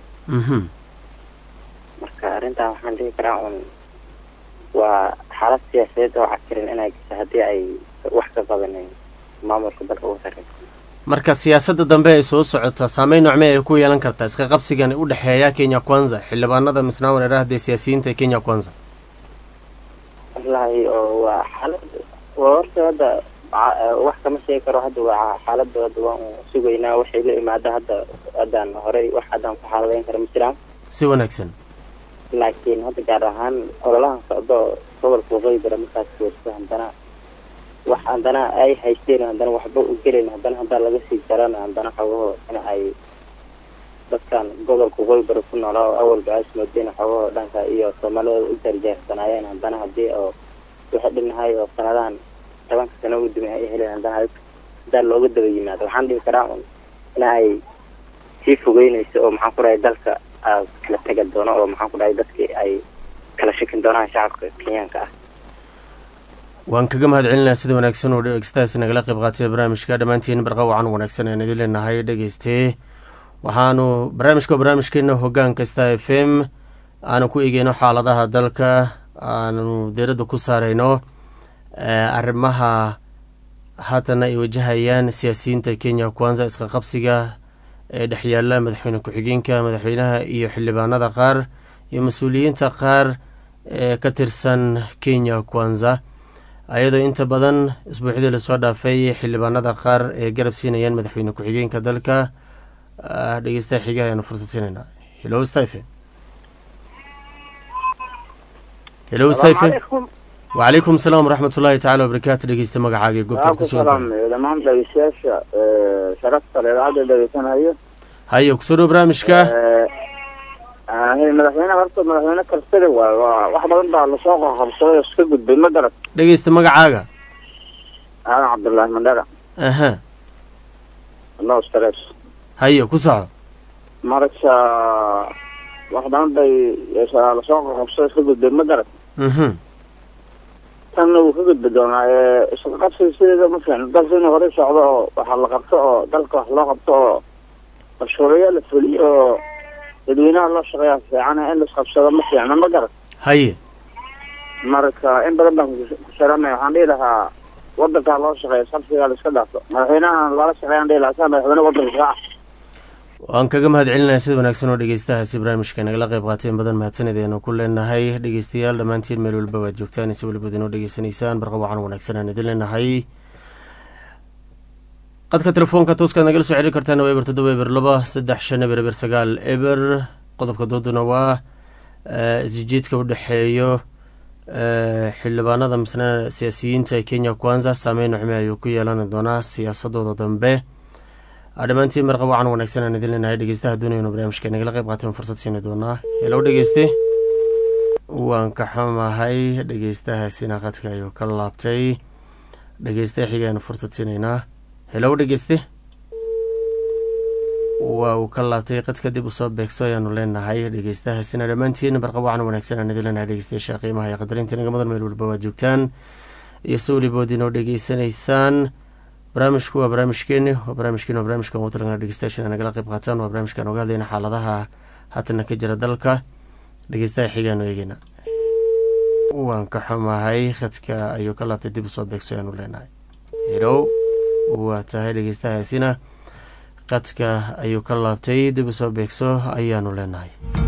marka arrintaa waxaan dhihi karaa un waa xaalad siyaasadeed oo cakirin inay gasho haddii ay wax ka qabanen maamulka dalka ugu sarreeya marka siyaasadda dambe ay soo socota saameyn nocme ay ku yeelan kartaa iska qabsigan u dhexeeya kenya kwanza xildhibaanada misnaa wareerahdee siyaasiyiinta kenya kwanza wallahi oo waa xaalad waa horta hadda wax kama sheegi karo hadda waa xaaladda hadda waan sugaynaa waxay la imaada hadda haddaan horey wax haddaan ku xaaladayn kara ma jiraan si wanaagsan laakiin hadda gaar ahaan ololahan socdo gobolka waqooyi bara markaas joogto haddana wax haddana ay haysteen haddana waxba u gelin haddana haddaa laga sii jarana haddana xogaho in ay dadkan gobolka waqooyi bara ku noolaa oo awalba aas moodeen xogaho dhanka iyo soomaalidooda u jarjeersanaayeen haddana haddii oo waxay dhinahay oo sanadahan tobanka sano u dumay ay heleen haddana haddaa looga daba yimaado waxaan dhihi karaa un in ay sii fogeynayso oo maxaan ku dhahay dalka kala tega doono oo maxaan ku dhahay dadkii ay kala shakin doonaan shacabka kenyaanka ah waan kaga mahad celinaa sida wanaagsan oo dhegeystahaas nagala qayb qaatay barnaamijka dhammaantiin barqa wacan wanaagsan aan idin leenahay dhegeystee waxaanu barnaamijka barnaamijkeena hogaan kasta f m aanu ku eegeyno xaaladaha dalka aanu diiradda ku saareyno arrimaha haatana ay wajahayaan siyaasiyiinta kenya kwanza iska qabsiga ee dhexyaala madaxweyne ku-xigeenka madaxweynaha iyo xildhibaanada qaar iyo mas-uuliyiinta qaar ee ka tirsan kenya kwanza ayadoo inta badan isbuuxdii lasoo dhaafay xildhibaanada qaar ee garab siinayaan madaxweyne ku-xigeenka dalka dhegeystaha xiga ayaanu fursad siinaynaa helo stephen helo stephen wacalaykum asalaam waraxmat ullaahi tacala wabarakaatu dhegeysta magacaaga ee goobtaad ku sugan tahay dhammaan dhegeystayaasha sharafta idaacadda dhegeysanayo haye kusoo dhow barnaamijka madaxweyne horta madaxweyne kalsada waay waa wax badan baa lasoo qorqorsaday oo iska gudbay ma garad dhegeysta magacaaga aadan cabdullaahi mandhara aha no stress haye ku soco marka wax badan bay lasoo qorqorsaday iska gudbay ma garad mhm tanna wuu ka gudbi doonaa isqa qabsiga sideeda ma fiicno dalka inuu horey socdo oo waxa la qabto oo dalka wax loo qabto oo mashruuciyo la fuliyo oo dadweynaha loo shaqeeyaa fiican in laisqabsado ma fiicno ma garan haye marka in badan baan ku sharanaya waxaan dhihi lahaa wadankaa loo shaqeeya sabsigaa la iska dhaafo madaxweynahan lala shaqeeyaan dhihi lahaa saa madaxweyne wadanka kaa waan kaga mahad celinaya sida wanaagsan oo dhegeystahaasi barnaamijka nagala qayb qaateen badan mahadsanid aynu ku leenahay dhegeystayaal dhammaantiin meel walba waad joogtaan si weliba idinoo dhegeysanaysaan barqa wacan wanaagsan aan idin leenahay qadka telefoonka tooskaad nagala soo xiriir kartaan waa eber toddoba eber laba saddex shan eber eber sagaal eber qodobka dooduna waa isjijiidka u dhexeeyo xildhibaanada misna siyaasiyiinta ee kenya kwanza saameyn nocme ayuu ku yeelan doonaa siyaasadooda dambe dhammaantiin marqa wacan wanaagsan aan idin leenahay dhegeystaha doonayno barnaamijka nagala qayb qaateen fursad siini doonaa helow dhegeyste waan ka xumahay dhegeystahaasina qadka ayuu ka laabtay dhegeysta xigaanu fursad siinaynaa helow dhegeyste waa uu ka laabtay qad kadib usoo beegso ayaanu leenahay dhegeystahaasina dhammaantiin barqab wacan wanaagsan aan idin leenahay dhegeystayaasha qiimaha iyo qadarinta nagamadan meel walba waad joogtaan iyo si welibood inoo dhegeysanaysaan barnaamijku waa barnaamijkeeni waa barnaamijkeeni waa barnaamijkan ugu talagana dhegeystayaashan nagala qayb qaataan waa barnaamijkan oga hadlayna xaaladaha haatana ka jira dalka dhegeystaha xigaanu eegeyna waan ka xumahay khadka ayuu ka laabtay dib usoo beegso ayaanu leenahay helow waa tahay dhegeystahaasina qadka ayuu ka laabtay dib usoo beegso ayaanu leenahay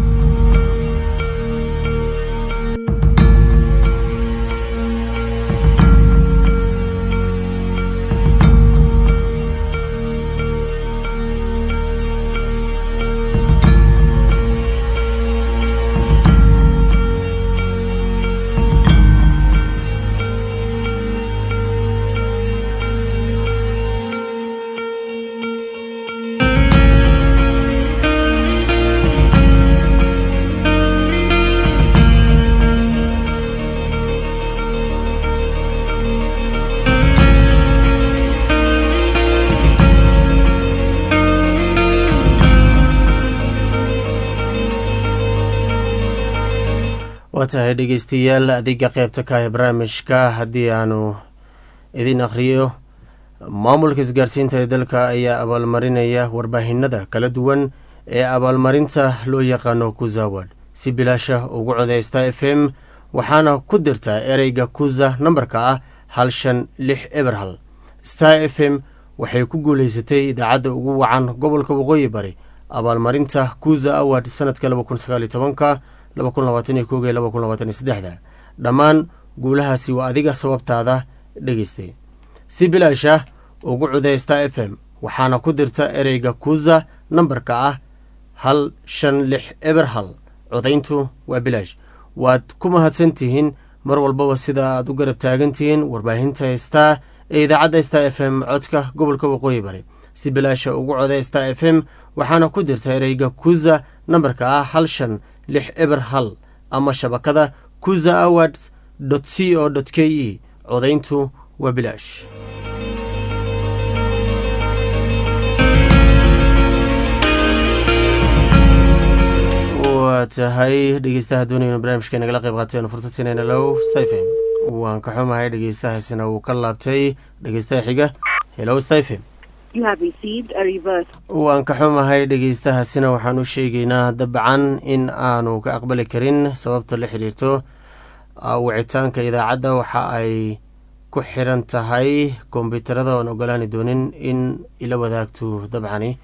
waa tahay dhegeystayaal adiga qeybta ka ah barnaamijka haddii aanu idin akhriyo maamulka isgaarsiinta ee dalka ayaa abaalmarinaya warbaahinada kala duwan ee abaalmarinta loo yaqaano kuzawad si bilaasha ugu codeysta f m waxaana ku dirtaa ereyga kuza nambarka ah hal shan lix eber hal star f m waxay ku guuleysatay idaacadda ugu wacan gobolka waqooyi bari abaalmarinta kuza award sanadka laba kun sagaaliyo tobanka laba kun labaatan iyo koga laba kun labaatan iyo saddexda dhammaan guulahaasi waa adiga sababtaada dhegeystay si bilaasha ugu cudeysta f m waxaana ku dirta ereyga kuza nambarka ah hal shan lix eber hal codayntu waa bilaash waad ku mahadsan tihiin mar walbaba sida aad u garab taagan tihiin warbaahinta star ee idaacadda star f m codka gobolka waqooyi bari si bilaasha ugu codey star f m waxaana ku dirta ereyga kuza nambarka ah hal shan lix eber hal ama shabakada kuza awards c o k e codayntu waa bilaash waa tahay dhegeystaha doonayna barnaamijka nagala qayb qaatay aanu fursad siinayna low stephen waan ka xumahay dhegeystahaasina wuu ka laabtay dhegeystaha xiga helow stephen waan ka xumahay dhegeystahaasina waxaan u sheegaynaa dabcan in aanu ka aqbali karin sababta la xiriirto wicitaanka idaacadda waxa ay ku xiran tahay kombyuutarada oan ogolaani doonin in ila wadaagto dabcani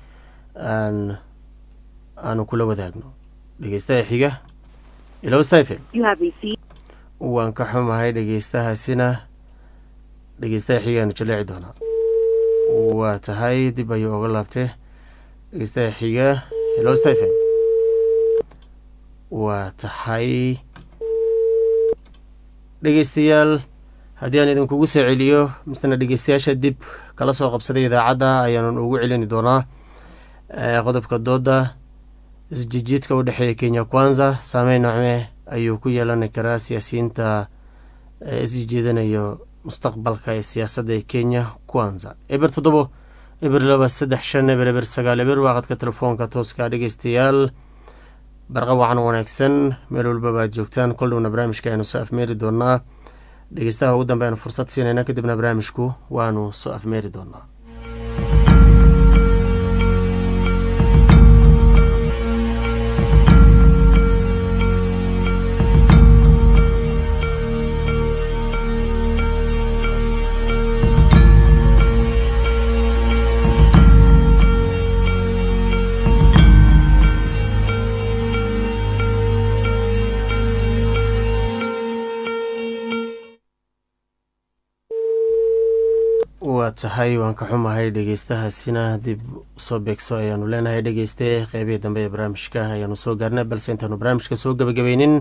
aanu kula wadaagno dhegeystaha xiga ilow stephen waan ka xumahay dhegeystahaasina dhegeystaha xigaanu jaleeci doonaa waa tahay dib ayuu oga laabtay dhegeystaha xiga hello stephen waa tahay dhegeystayaal haddii aan idinkugu soo celiyo misna dhegeystayaasha dib kala soo qabsaday idaacadda ayaanan ugu celini doonaa qodobka dooda isjijiidka u dhexeeya kenya kwanza saameyn nocme ayuu ku yeelan karaa siyaasiyiinta isjijiidanayo mustaqbalka ee siyaasadda ee kenya kwanza eber toddobo eber laba saddex shan eber eber sagaal eber waaqadka telefoonka tooska dhegeystayaal barqa wacan wanaagsan meel walba baad joogtaan koldhowna barnaamijka aynu soo afmeeri doonaa dhegeystaha ugu dambe aynu fursad siinayna kadibna barnaamijku waanu soo afmeeri doonaa waa tahay waan ka xumahay dhegeystahaasina dib soo beegso ayaanu leenahay dhegeyste qeybihii dambe ee barnaamijka ayaanu soo gaarnay balse intaanu barnaamijka soo gebagabeynin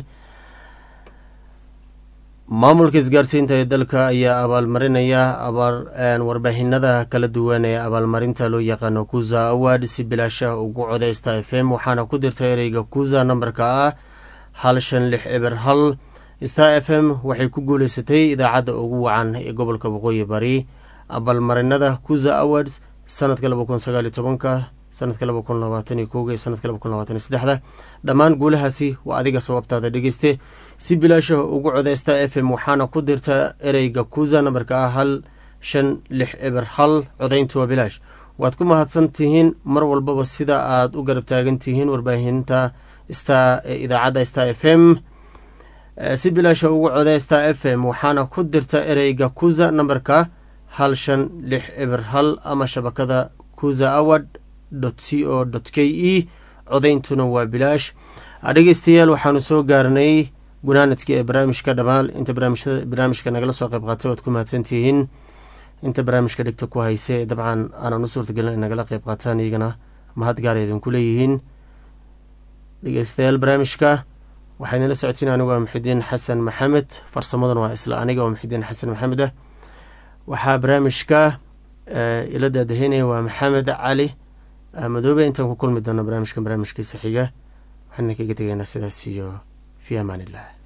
maamulka isgaarsiinta ee dalka ayaa abaalmarinaya warbaahinada kala duwan ee abaalmarinta loo yaqaano kuza award si bilaasha ugu codeysta f m waxaana ku dirta ereyga kuza nambarka ah hal shan lix eber hal star f m waxay ku guuleysatay idaacadda ugu wacan ee gobolka waqooyi bari abaalmarinada kuza awards sanadka laba kun sagaaliyo tobanka sanadka laba kun labaatan iyo kowga iyo sanadka laba kun labaatan iyo saddexda dhammaan guulahaasi waa adiga sababtaada dhegeyste si bilaasha ugu coda star f m waxaana ku dirta ereyga kuza nambarka ah hal shan lix eber hal codayntu waa bilaash waad ku mahadsan tihiin mar walbaba sida aad u garab taagan tihiin warbaahinta star ee idaacadda star f m si bilaasha ugu coda star f m waxaana ku dirta ereyga kuza nambarka hal shan lix eber hal ama shabakada kuza award c o k e codayntuna waa bilaash dhegeystayaal waxaanu soo gaarnay gunaanadkii ee barnaamijka dhamaal inta barnaamijka nagala soo qayb qaatay waad ku mahadsantihiin inta barnaamijka dhigta ku hayse dabcan aanan u suurtagelin ay nagala qayb qaataan iyagana mahad gaara idinku leeyihiin dhegeystayaal barnaamijka waxaa idinla socodsiin anigu waa muxidiin xasan maxamed farsamadan waa isla aniga waa muxidiin xasan maxamed ah waxaa barnaamijka ila daadaheynaya waa maxamed cali madoobe intaan ku kulmi doono barnaamijkan barnaamijkiisa xiga waxaan idinkaga tegaynaa sidaas iyo fi amaan illah